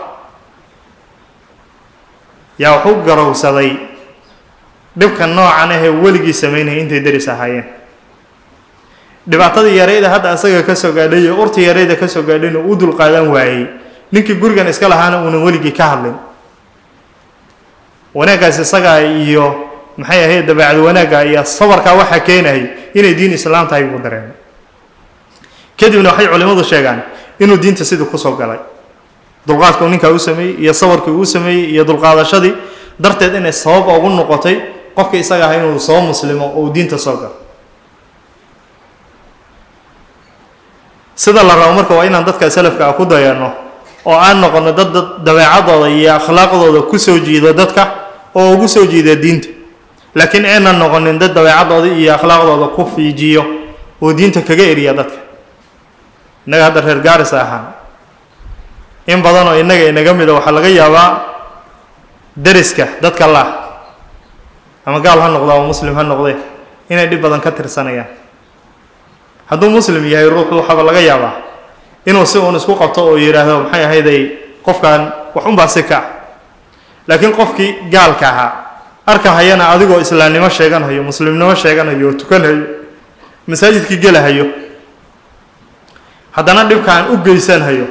yaa wuxuu garowsaday dhibka noocan ahee weligii samaynaya intay deris ahaayeen dhibaatadii yarayda hadda asaga ka soo gaadhay iyo urtii yarayda ka soo gaadhayna uu dul qaadan waayey ninkii gurigan iska lahaana uunan weligii ka hadlin wanaaggaas isagaa iyo maxay ahayd dabeecad wanaagga iyo sabarkaa waxaa keenayay inay diin islaam tahay buu dareemay kadibna waxay culimmadu sheegaan inuu diinta sidii kusoo galay dulqaadka uu ninkaa u sameeyey iyo sabarkii uu sameeyey iyo dulqaadashadii darteed inay sabab ugu noqotay qofka isaga aha inuu soo muslimo oo uu diinta soo galo sida la rabo marka waa inaan dadka salafka ah ku dayano oo aan noqono dad dad dabeecadooda iyo akhlaaqdooda kusoo jiido dadka oo ugu soo jiida diinta laakiin aynan noqonin dad dabeecadooda iyo akhlaaqdooda ku fiijiyo oo diinta kaga eriya dadka innaga hadda reer gaaris ahaan in badan oo innaga inaga mida waxaa laga yaabaa deriska dadka lah ama gaal ha noqdo ama muslim ha noqdee inay dhib badan ka tirsanayaan hadduu muslim yahay ruuxu waxaaba laga yaabaa inuu si uun isku qabto oo yidhaahdo maxay ahayday qofkan wax unbaa si ka ah laakiin qofkii gaalka ahaa arkahayana adigoo islaamnimo sheeganhayo muslimnimo sheeganhayo oo tukanhayo masaajidkii gelahayo haddana dhibkaan u geysanhayo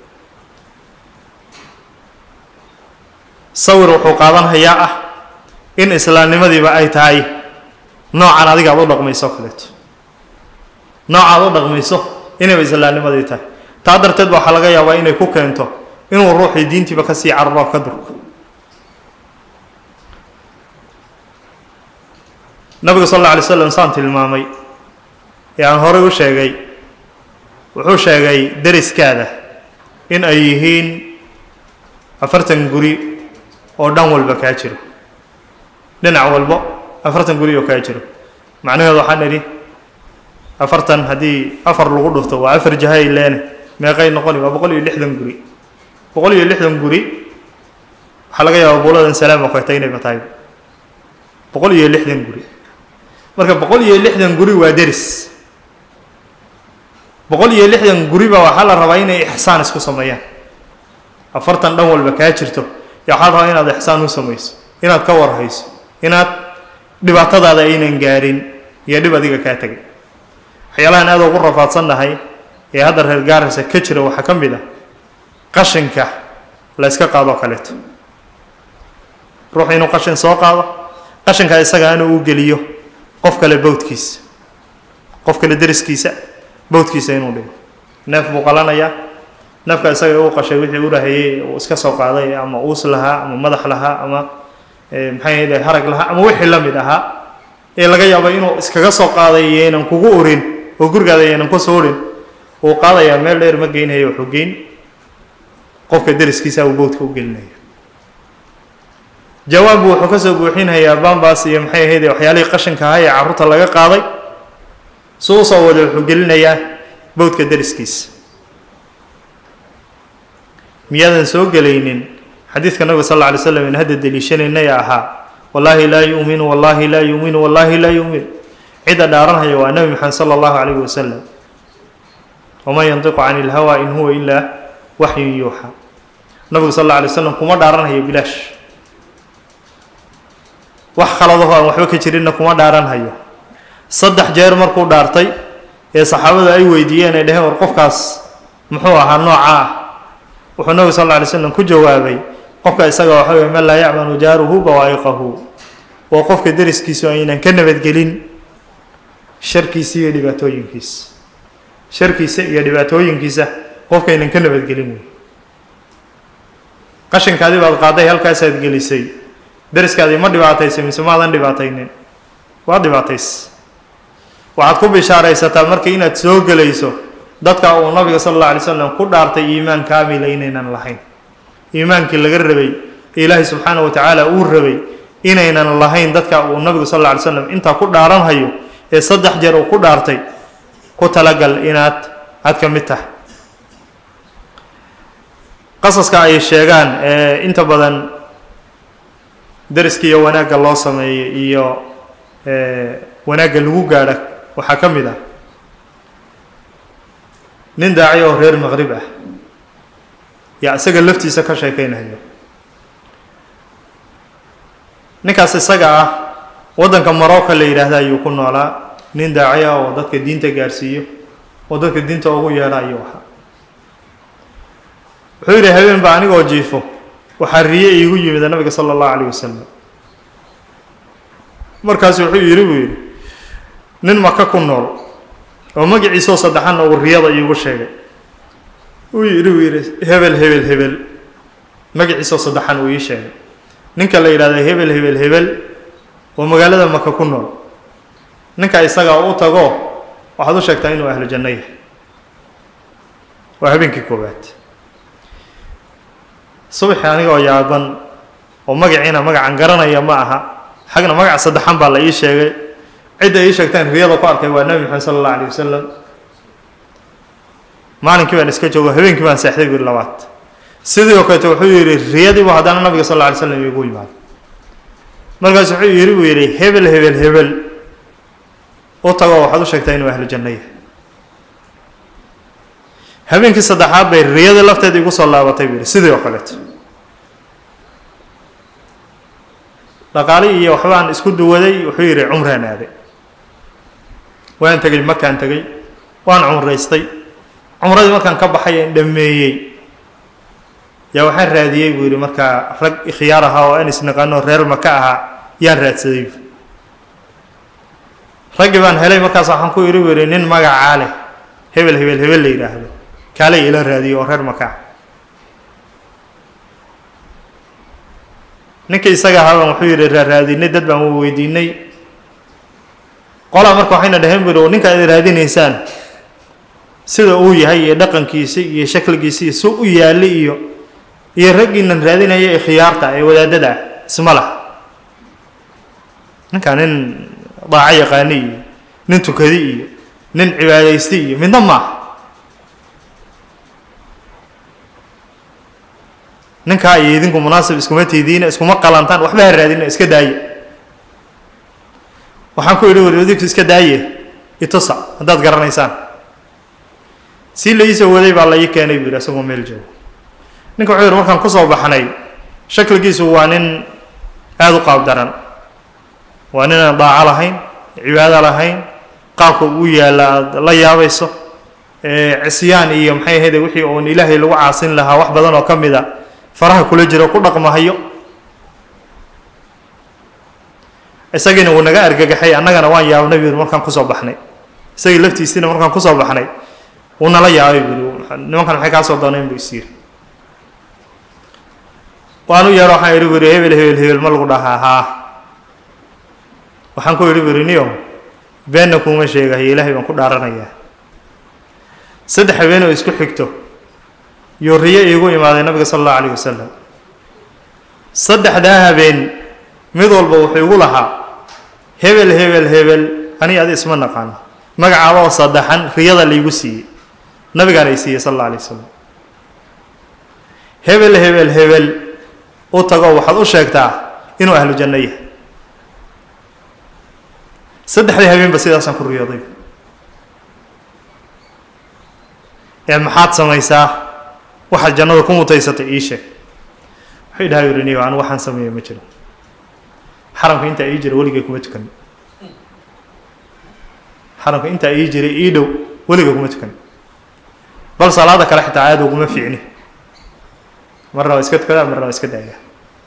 sawir wuxuu qaadanhayaa ah in islaamnimadiiba ay tahay noocan adiga aad u dhaqmayso kaleeto noocaad u dhaqmayso inayba islaamnimadii tahay taa darteed ba waxaa laga yaabaa inay ku keento inuu ruuxii diintiiba kasii cararo ka durko nabigu sal alla alay slam saan tilmaamay ee aan horey u sheegay wuxuu sheegay deriskaada in ay yihiin afartan guri oo dhan walba kaa jiro dhinac walbo afartan guri oo kaa jiro macnaheedu waxaan idhi afartan haddii afar lagu dhufto waa afar jahay leene meeqay noqoni waa boqol iyo lixdan guri boqol iyo lixdan guri waxaa laga yaabaa buuladan salaama koyta inayba tahay boqol iyo lixdan guri marka boqol iyo lixdan guri waa deris boqol iyo lixdan guriba waxaa la rabaa inay ixsaan isku sameeyaan afartan dhan walba kaa jirto yaa waxaa la rabaa inaad ixsaan u samayso inaad ka warhayso inaad dhibaatadaada aynan gaarin iyo dhib adiga kaa tegay waxyaalahan aad ugu rafaadsannahay ee hadda reer gaaraysa ka jira waxaa ka mid ah qashinka la yska qaadoo kaleeto ruux inuu qashin soo qaado qashinka isaga inuu u geliyo qof kale bawdkiisa qof kale deriskiisa bawdkiisa inuu dhigo neef buu qalanayaa neefka isaga uu qashay wixii u rahayey uu iska soo qaaday ama uus lahaa ama madax lahaa ama maxay ahayde harag lahaa ama wixii la mid ahaa ee laga yaabo inuu iskaga soo qaaday yaynan kugu urin oo gurigaada yaynan ku soo urin uu qaadayaa meel dheer ma geynhayo wuxuu geyn qofka deriskiisa uu bowdka u gelinaya jawaabbu wuxuu ka soo buuxinhayaa bambas iyo maxay ahayde waxyaalihii qashinka ahaa ee carruurta laga qaaday su usoo wada wuxuu gelinayaa bowdka deriskiisa miyaadan soo gelaynin xadiidka nabiga sal alla alay slam in hadda deliishanaynay ahaa wallaahi laa yu'minu wallaahi laa yu'minu wallaahi laa yu'min cidda dhaaranhaya waa nebi maxamed sala allahu calayhi wasalam waman yantiqu cani ilhawa in huwa ilaa waxyun yuuxa nabigu sal alla alay slam kuma dhaaranhayo bilaash wax khaladaho aan waxba ka jirinna kuma dhaaranhayo saddex jeer markuu dhaartay ee saxaabadu ay weydiiyeen ay dheheen war qofkaas muxuu ahaa nooca ah wuxuu nabigu sal alla alay slam ku jawaabay qofka isaga waxa weye man laa yacmanu jaaruhu bawaa'iqahu waa qofka deriskiisu aynan ka nabadgelin sharkiisa iyo dhibaatooyinkiisa sharkiisa iyo dhibaatooyinkiisa qofkaynan ka nabadgelin wey qashinkaadii baad qaaday halkaasaad gelisay deriskaadii ma dhibaataysay mise maadan dhibaataynin waa dhibaatays waxaad ku bishaaraysataa marka inaad soo gelayso dadka uu nabiga sala alla alay slam ku dhaartay iimaan kaamila inaynan lahayn iimaankii laga rabay ee ilaahay subxaana wa tacaala uu rabay inaynan lahayn dadka uu nabigu sal alla alay slam intaa ku dhaaranhayo ee saddex jeer uu ku dhaartay ku talagal inaad aad ka mid tahay qasaska ay sheegaan ee inta badan deriska iyo wanaagga loo sameeyo iyo wanaagga lagu gaadha waxaa ka mid ah nin daaci oo reer maqrib ah yaa isaga laftiisa ka sheekeynayo ninkaas isaga ah waddanka marocco la yidhaahda ayuu ku noolaa nin daaci ah oo dadka diinta gaarsiiyo oo dadka diinta ugu yeedha ayuu ahaa wuxuu yidhi habeen ba anigoo jiifo waxaa riye iigu yimid nabiga sala allahu calayh wasalam markaasu wuxuu yidhi buu yidhi nin maka ku nool oo magaciisoo saddexanna uu riyada iigu sheegay uu yidhi uu yidhi hebel hebel hebel magaciisoo saddexan uu ii sheegay ninka la yidhahda hebel hebel hebel oo magaalada maka ku nool ninka isagaa u tago waxaad u sheegtaa inuu ahlu janno yahay waa habeenkii koowaad subaxii anigoo yaaban oo magaciina magacan garanaya ma aha xagna magac saddexan baa la ii sheegay cidda ii sheegtaan riyada ku arkay waa nebi maxamed sala allah alayh wasalam maalinkii baan iska joogo habeenkii baan seexday buri labaad sidii oo kaleeto wuxuu yidhi riyadiibu haddana nabiga sal alla alay slam iigu yimaado markaas wuxuu yidhi buu yidhi hebel hebel hebel u tago waxaad u sheegtaa inuu ahlu janno yahay habeenkii saddexaad bay riyadii lafteeda igu soo laabatay buu yidhi sidii oo kaleeto dhaqaali iyo waxbaan isku duwaday wuxuu yidhi cumraan aaday waan tegey makaan tegey waan cumraystay cumradii markaan ka baxay aan dhameeyey yaa waxaan raadiyey buu yidhi markaa rag ikhyaar ahaa oo aan isnaqaano reer maka ahaa yaan raadsaday raggii baan helay markaas waxaan ku yidhi buu yidhi nin magacaa leh hebel hebel hebel la yidhaahdo kaalay ila raadiyey oo reer maka ah ninka isaga ahaabaan wuxuu yidhi raaraadinay dad baan wa weydiinay qolaa marka waxayna dhaheen buri ninka ad raadinaysaan sida uu yahay iyo dhaqankiisi iyo shakligiisi iyo si u yaali iyo iyo raggiinan raadinaya ee khiyaarta ee wadaadada ah isma lah ninkaa nin daaco yaqaani iyo nin tukadi iyo nin cibaadaysti iyo midna maaha ninkaa iyo idinku munaasib iskuma tiidiina iskuma qalantaan waxba ha raadina iska daaye waxaan ku idhi wari idinku iska daaye itusa haddaad garanaysaan sii la iisoo waday baa la ii keenay buu yidhi asagoo meel joogo ninka wuxuu yidhi markaan kusoo baxnay shakligiisu waa nin aada u qaab daran waa nin aan daaco lahayn cibaado lahayn qaabka uu yaalla aada la yaabayso cisyaan iyo maxay ahayde wixii uun ilaahay lagu caasin lahaa wax badan oo ka mid a faraha kula jiro ku dhaqmahayo isagiina wuu naga argagaxay annagana waan yaabnay buu markaan kusoo baxnay isagii laftiisiina markaan kusoo baxnay wuu nala yaabay buu nimankan maxay kaa soo dooneen buu isiiri waan u yeero waxaan idhi buri hebel hebel hebel ma lagu dhahaa haa waxaan ku idhi buri niyo beenna kuuma sheegahayo ilaahay baan ku dhaaranayaa saddex habeen oo isku xigto yuu riyo iigu imaaday nabiga sala allahu alayh wasalam saddexdaa habeen mid walba wuxuu igu lahaa hebel hebel hebel ani adi isma naqaano magacaaba oo saddexan riyada laygu siiyey nabigaana ay siiyey sala alla alay wasalam hebel hebel hebel u tago waxaad u sheegtaa inuu ahlu janno yahay saddexdii habeenba sidaasaan ku riyooday ee maxaad samaysaa waxaad jannada ku mutaysatay ii sheeg wuxuu dhaha yidhi niyo anu waxaan sameeya ma jiro xaramka intaa ii jira weligay kuma tukan xaramka intaa ii jiray ii dhow weligay kuma tukan bal salaada kale xitaa aada uguma fiicni marna waa iska tukadaa marna waa iska daayaa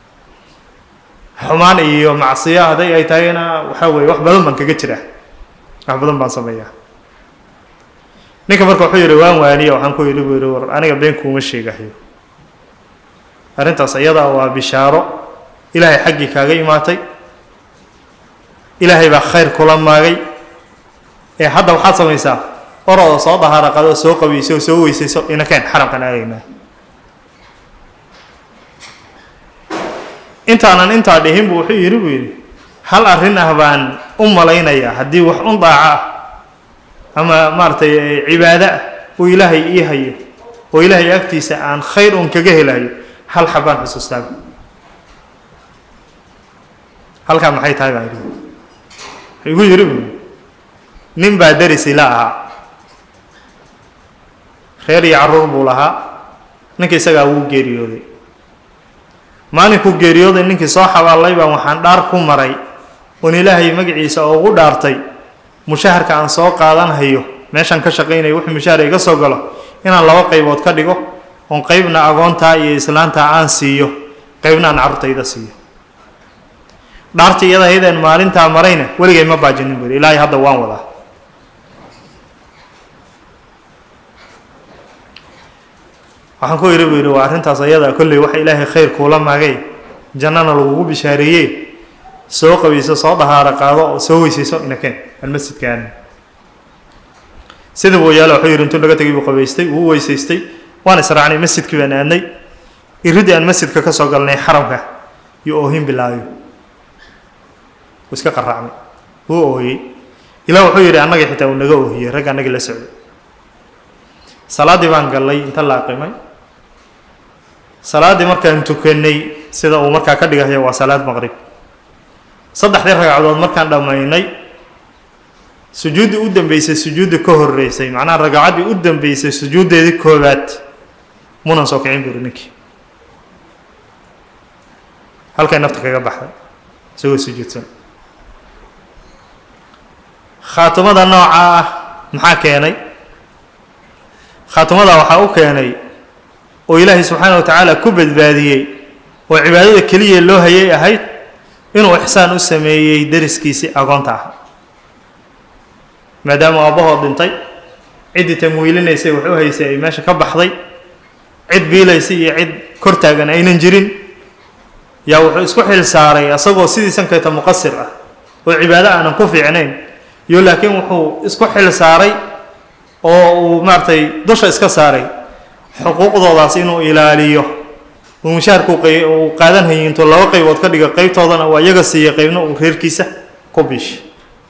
xumaan iyo macsiyo hadday ay tahayna waxaa weeye wax badan baan kaga jiraa wax badan baan sameeyaa ninka marka wuxuu yidhi waan waaniya waxaan ku yidhi buu yidhi war aniga been kuuma sheegahayo arrintaas iyadaa waa bishaaro ilaahay xaggii kaaga imaatay ilaahay baa khayr kula maagay ee hadda waxaad samaysaa orooda soo dahaara qado soo qabiysay oo soo weysayso inakeen xaramkan aadaynaa intaanan intaa dhihin buu wuxuu yidhi buu yidhi hal arrin ah baan u malaynayaa haddii wax un daaco ah ama maaragtay cibaado ah uu ilaahay ii hayo oo ilaahay agtiisa aan khayr un kaga helayo hal xabaan xusuustaaba halkaa maxay tahay baan yidhi wuxuu igu yidhi buu nin baa deris ila ahaa reer iyo carruur buu lahaa ninka isagaa wuu geeriyooday maalinkuu geeriyooday ninkii soo xabaallay baan waxaan dhaar ku maray oon ilaahay magaciisa ugu dhaartay mushaharka aan soo qaadanhayo meeshaan ka shaqaynayo wuxuu mushaahar iga soo galo inaan laba qaybood ka dhigo oon qeybna agoontaa iyo islaantaa aan siiyo qeybna aan carruurtayda siiyo dhaartii iyada haydeen maalintaa marayna weligay ma baajinin buri ilaahay hadda waan wadaa waxaan ku yidhi buu yidhi waa arrintaas ayada kolley waxa ilaahay khayr kuula maagay jannana lagugu bishaareeyey soo qabayso soo dahaaro qaado oo soo weysayso inakeen almasjidkaan sidii buu yaala wuxuu yidhi intuu naga tegay buu qabaystay wuu weysaystay waan israacnay masjidkii baan aadnay iridii aan masjidka ka soo galnay xaramka iyo oohin bilaayo wuu iska qaraacmay wuu ooyey ilaa wuxuu yidhi annagii xitaa uu naga oohiyey ragga annagii la socday salaaddii baan gallay inta la aqimay salaaddii markaan tukanay sida uu markaa ka dhigayo waa salaad maqrib saddexdii ragcadood markaan dhammaynay sujuuddii u dambeysay sujuuddii ka horreysay macnaha ragacaddii u dambeysay sujuuddeedii koowaad munan soo kicin buri ninkii halkay nafta kaga baxday isagoo sujuudsan khaatimada nooca ah maxaa keenay khaatimada waxaa u keenay oo ilaahay subxaana wa tacaala ku badbaadiyey oo cibaadada keliya loo hayay ahayd inuu ixsaan u sameeyey dariskiisii agoonta ah maadaama aabbahood dhintay ciddii tamwiilinaysay wax u haysay ay meesha ka baxday cid biilaysay iyo cid kor taagan aynan jirin yaa wuxuu isku xil saaray asagoo sidiisan kayta muqasir ah oo cibaado aanan ku fiicnayn iyo laakiin wuxuu isku xil saaray oo uu maaragtay dusha iska saaray xuquuqdoodaas inuu ilaaliyo uu mushaharku uu qaadan hayay intuu laba qaybood ka dhiga qeybtoodana waa iyaga siiya qeybna uu reerkiisa ku biishay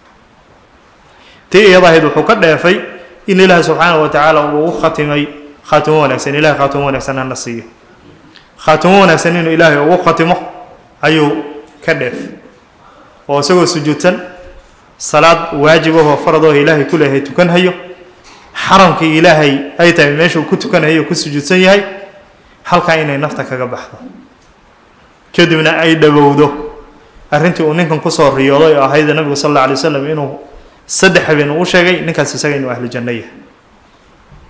tii iyada ahayd wuxuu ka dheefay in ilaahi subxaana wa tacaala uu u khatimay khaatimo wanaagsan ilahay khaatimo wanaagsan hana siiyo khaatimo wanaagsan inuu ilaahay ugu khatimo ayuu ka dheef oo isagoo sujuudsan salaad waajibahoo faradoo ilaahay ku leeyahay tukan hayo xaramkii ilaahay ay tahay meeshuu ku tukanayo ku sujuudsan yahay halkaa inay nafta kaga baxdo kadibna ay dhowowdo arrintii uu ninkan kusoo riyooday oo ahayd nabigu sal alla alay wasalam inuu saddex habeen uu u sheegay ninkaas isaga inuu ahlu janno yahay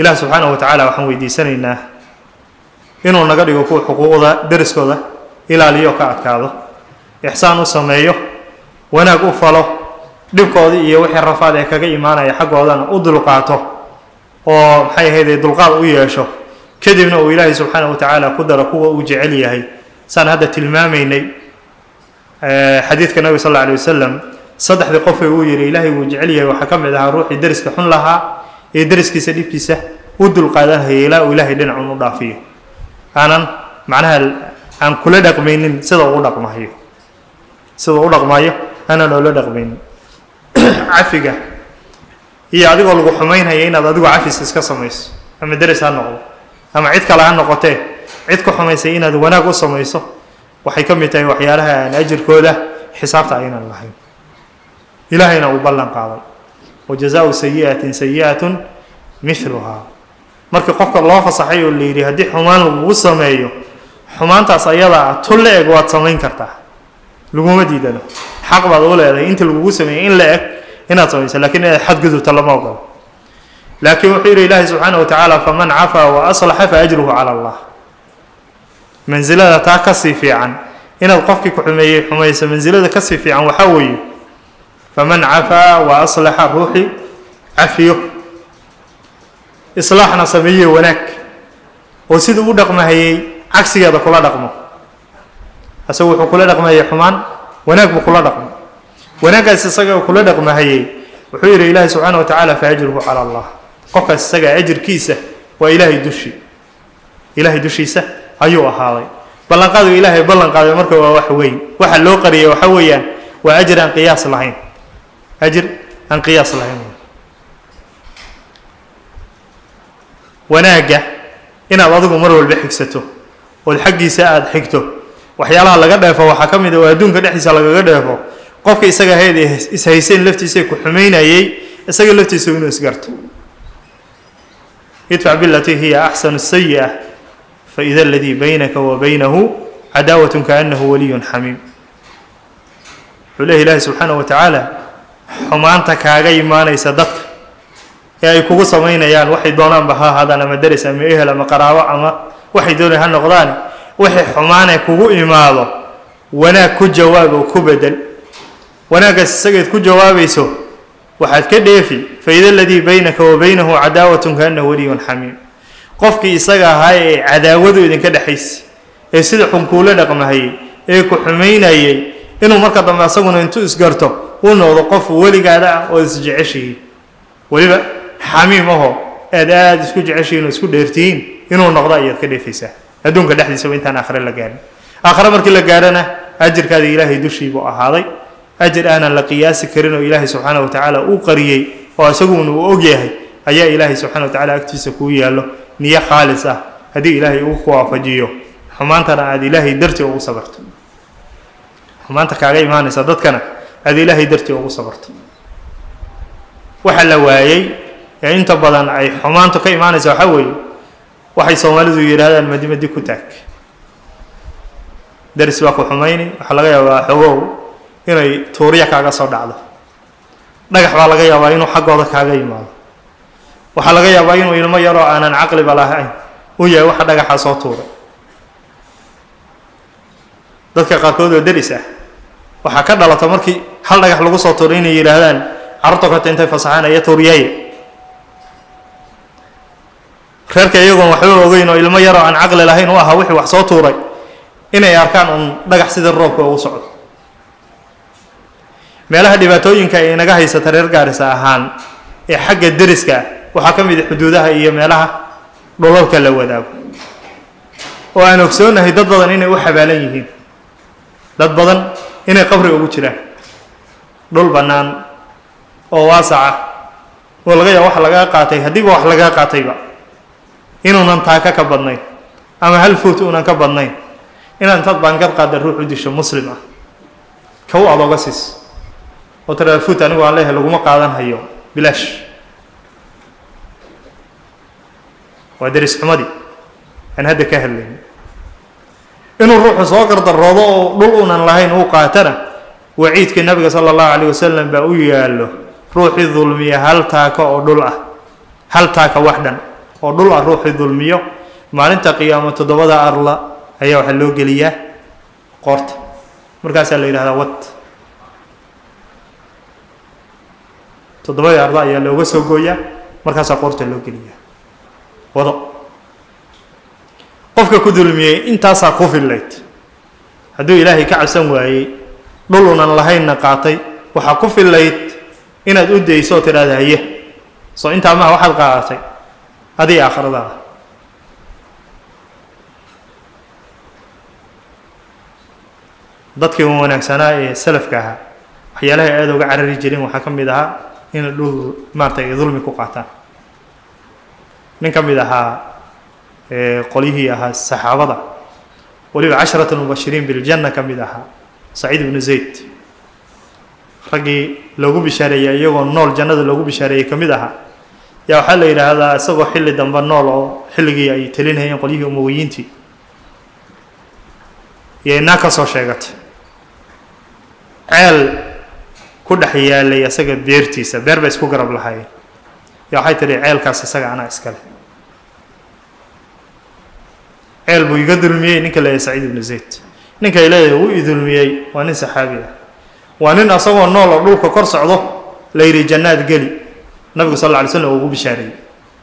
ilaah subxaanahu wa tacaala waxaan weydiisanaynaa inuu naga dhigo kuwa xuquuqda deriskooda ilaaliyo ka adkaado ixsaan u sameeyo wanaag u falo dhibkoodii iyo wixii rafaad ee kaga imaanaya xaggoodana u dulqaato oo maxay ahayde dulqaad u yeesho kadibna uu ilaahay subxaana wa tacaala ku daro kuwa uu jecel yahay saan hadda tilmaamaynay xadiidka nabiga sal alla alay wasalam saddexdii qofee uu yidhi ilaahay wuu jecel yahay waxaa ka mid ahaa ruuxii deriska xun lahaa ee deriskiisa dhibkiisa u dulqaadanhaya ilaa uu ilaahay dhinacun u dhaafiyo aanan macnaha aan kula dhaqmaynin sida uu dhaqmayo sida u dhaqmayo aanan oola dhaqmaynin cafiga iyo adigoo lagu xumaynhaya inaad adigu cafis iska samayso ama deris ha noqdo ama cid kale ha noqotee cid ku xumaysay inaad wanaag u samayso waxay ka mid tahay waxyaalaha aan ajirkooda xisaabta aynan lahayn ilaahayna uu ballan qaaday wa jazaau sayi'atin sayi'atun miluhaa markii qofka loo fasaxay oo la yidhi haddii xumaan lagugu sameeyo xumaantaas ayadaa ah tun la eg waad samayn kartaa laguma diidano xaq baad u leedahay inta lagugu sameeyey in la eg inaad samayso lakiin inaad xadgudubta lama ogolo laakiin wuxuu yidhi ilaahi subxaana wa tacaala faman cafaa wa aslaxa fa ajruhu cala allah mansilada taa kasii fiican inaad qofkii ku xumeeyey xumayso mansilada kasii fiican waxaa weeye faman cafaa wa aslaxa ruuxii cafiyo islaaxna sameeye wanaag oo siduu u dhaqmahayey cagsigeeda kula dhaqmo isagu wuxuu kula dhaqmahayey xumaan wanaag buu kula dhaqmo wanaaggaas isaga kula dhaqmahayey wuxuu yidhi ilaahi subxaana wa tacaala fa ajruhu cala allah qofkaas isagaa ajirkiisa waa ilaahay dushi ilaahay dushiisa ayuu ahaaday ballanqaadu ilaahay ballan qaaday marka waa wax weyn waxa loo qariyay waxa weeyaan waa ajir aan qiyaas lahayn ajir aan qiyaas lahayn wanaagga inaad adigu mar walba xigsato ood xaggiisa aada xigto waxyaalaha laga dheefo waxaa ka mid a oo adduunka dhexdiisa lagaga dheefo qofka isaga hayd ishayseen laftiisa ku xumaynayey isaga laftiisa inuu isgarto idfac bilatii hiya axsanu sayi'a faida aladii baynaka wa baynahu cadaawat kaanahu waliyun xamiim wuxuu leeya ilaahi subxaana wa tacaala xumaanta kaaga imaanaysa dadka ee ay kugu samaynayaan waxay doonaanba ha ahaadaan ama deris ama ehel ama qaraabo ama waxay doonay ha noqdaane wixii xumaanee kugu imaado wanaag ku jawaab oo ku bedel wanaaggaas isagayd ku jawaabayso waxaad ka dheefi faida aladii baynaka wa baynahu cadaawatun kaanahu waliyun xamiim qofkii isaga ahaa ee cadaawadu idinka dhexaysa ee sida xunkuula dhaqmahayey ee ku xumaynayey inuu marka dambe asaguna intuu isgarto uu noqdo qof weligaada ah oo isjeceshihiin weliba xamiim ahoo aad aada isku jeceshihiin oo isku dheertihiin inuu noqdo ayaad ka dheefaysaa adduunka dhexdiisaba intaan aakhire la gaarin aakhire markii la gaarhana ajirkaada ilaahay dushiibuu ahaaday ajir aanan la qiyaasi karin oo ilaahay subxaana wa tacaala uu qariyey oo isaguna uu og yahay ayaa ilaahay subxana wa tacala agtiisa kuu yaallo niyo khaalis ah haddii ilaahay uu ku waafajiyo xumaantana aada ilaahay dartii ugu sabarto xumaanta kaaga imaanaysa dadkana aada ilaahay dartii ugu sabarto waxa la waayey ee inta badan ay xumaantu ka imaanaysa waxaa weeye waxay soomaalidu yidhaahdaan madi madi ku taag daris baa ku xumayni waxaa laga yaabaa xogow inay tuurya kaaga soo dhacdo dhagax baa laga yaabaa inuu xaggooda kaaga yimaado waxaa laga yaabaa inuu ilmo yaroo aanan caqliba lahayn u yahay waxa dhagaxa soo tuuray dadka qaarkood oo deris ah waxaa ka dhalata markii hal dhagax lagu soo tuuray inay yidhaahdaan carruurta korta intay fasaxaan aya tuuryaye reerka iyagoon waxba ogeyn oo ilmo yaroo aan caqli lahayn u ahaa wixii wax soo tuuray inay arkaan uun dhagax sida roobka ugu socdo meelaha dhibaatooyinka ay inaga haysata reer gaarisa ahaan ee xagga deriska ah waxaa ka mid a xuduudaha iyo meelaha dholalka la wadaago oo aan ogsoonahay dad badan inay u xabaalan yihiin dad badan inay qabri ugu jiraan dhul bannaan oo waasaca oo laga yaaba wax lagaa qaatay haddiiba wax lagaa qaatayba inuunan taaka ka badnayn ama hal foot uunan ka badnayn inaad intaad baangad qaadda ruux u disho muslim ah kow aad oga siis oo tiraada foot anigu aan leeyahay laguma qaadan hayo bilaash waa deris xumadii aan hadda ka hadlayn inuu ruuxu soo gardaroodo oo dhul unan lahayn uu qaatana waciidkii nabiga sala allahu calayh wasalam baa u yaallo ruuxii dulmiya hal taaka oo dhul ah hal taaka wax dhan oo dhul ah ruuxii dulmiyo maalinta qiyaamo toddobada arla ayaa waxaa loo geliyaa qoorta markaasaa la yidhahdaa wad toddobadii arla ayaa looga soo gooyaa markaasaa qoorta loo geliyaa wado qofka ku dulmiyey intaasaa ku fillayd hadduu ilaahay ka cabsan waayey dhul unan lahaynna qaatay waxaa ku fillayd inaad u dayso oo tidhaahda haye soo intaa maha waxaad qaadatay adii aakhiradaada dadkii wanaagsanaa ee salafka ahaa waxyaalaha aada uga carari jirin waxaa ka mid ahaa inay dhul maaratay ay dulmi ku qaataan nin ka mid ahaa qolyihii ahaa saxaabada weliba casharat almubashiriin biljanna ka mid ahaa saciid ibnu zayd raggii loogu bishaareeyey iyagoo nool jannada loogu bishaareeyey ka mid ahaa yaa waxaa la yidhaahdaa isagoo xilli dambe nool oo xilligii ay telinayeen qolyihii umowiyiintii iyo inaa ka soo sheegatay ceel ku dhex yaalay isaga beertiisa beer bay isku garab lahaayeen yaa waxay tidhi ceelkaas isaga anaa iskale ceel buu iga dulmiyey ninka leeyahay saciid ibnu zayd ninkay leeyahay wuu i dulmiyey waa nin saxaabi ah waa nin asagoo nool oo dhulka kor socdo la yidhi jannaad geli nabigu sal alla alay slam ugu bishaareeyey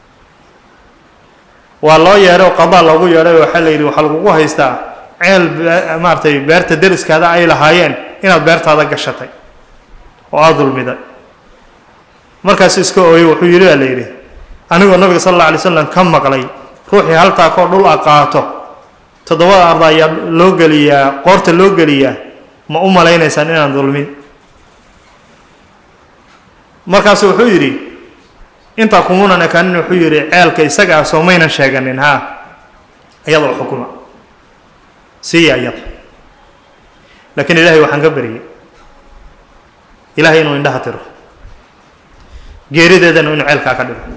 waa loo yeedhay oo qadaa loogu yeedhay oo waxaa la yidhi waxaa lagugu haystaa ceel maaratay beerta deriskaada ay lahaayeen inaad beertaada gashatay oo aada dulmiday markaasu iska ooyey wuxuu yidhi baa la yidhi anigoo nabiga sal alla alay slam ka maqlay ruuxii haltaakoo dhul a qaato toddobada arda ayaa loo geliyaa qoorta loo geliyaa ma u malaynaysaan inaan dulmin markaasu wuxuu yidhi intaa kumunan ekaanin wuxuu yidhi ceelka isaga ah soo maynan sheeganin haa iyada u xukuma siiya iyada laakiin ilaahay waxaan ka baryay ilaahay inuu indhaha tiro geerideedana inuu ceelkaa ka dhigo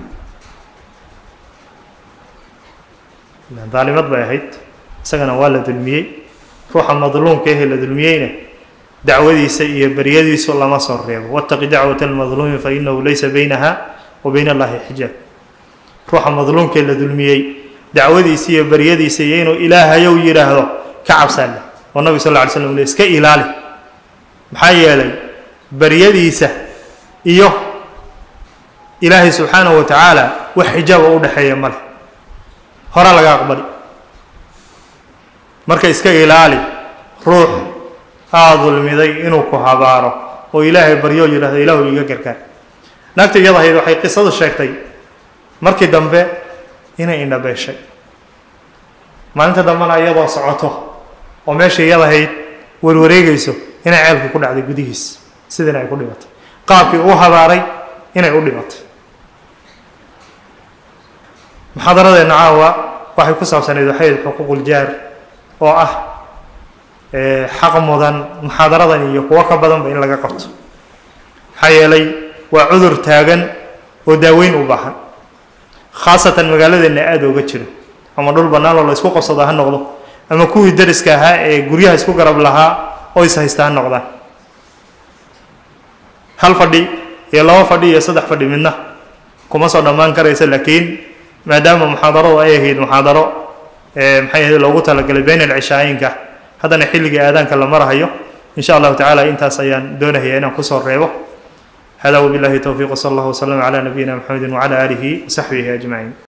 daalimad bay ahayd isagana waa la dulmiyey ruuxa madluumka ahee la dulmiyeyna dacwadiisa iyo beryadiisu lama soo reebo wattaqi dacwata almadluumi fa inahu laysa baynaha wa bayna allahi xijaab ruuxa madluumkee la dulmiyey dacwadiisa iyo beryadiisa iyo inuu ilaahayow yidhaahdo ka cabsaa leh oo nabig sal lla alay slam le iska ilaali maxaa yeelay beryadiisa iyo ilaahay subxaanahu wa tacaala wax xijaaba u dhexeeya male horaa laga aqbali marka iska ilaali ruux aa dulmiday inuu ku habaaro oo ilaahay baryoo yidhahdo ilaahu iga gargaar naagta iyada ahayd waxay qisadu sheegtay markii dambe inay indhabeeshay maalinta dambena iyadoo socoto oo meesha iyada ahayd warwareegayso inay ceelka ku dhacday gudihiis sidiina ay ku dhimatay qaabkii u habaaray inay u dhimatay muxaadaradeenna caawa waxay ku saabsanayd waxay xuquuquljaar oo ah xaq mudan muxaadaradan iyo kuwo ka badanba in laga qabto maxaa yeelay waa cudur taagan oo daaweyn u baahan khaasatan magaaladeenna aada ooga jiro ama dhul bannaan oo la isku qabsado ha noqdo ama kuwii dariska ahaa ee guryaha isku garab lahaa oo is haysta ha noqdaan hal fadhi iyo laba fadhi iyo saddex fadhi midna kuma soo dhammaan karaysa laakiin maadaama muxaadaradu ay ahayd muxaadaro maxay ahayd loogu talagalay bayn alcishaayinka haddana xilligii aadaanka la marahayo in sha allahu tacala intaas ayaan doonahaya inaan kusoo reebo hada wabillahi towfiiq wsala allah wslama cala nabiyina mxamedi wcala aalihi wasaxbihi ajmaciin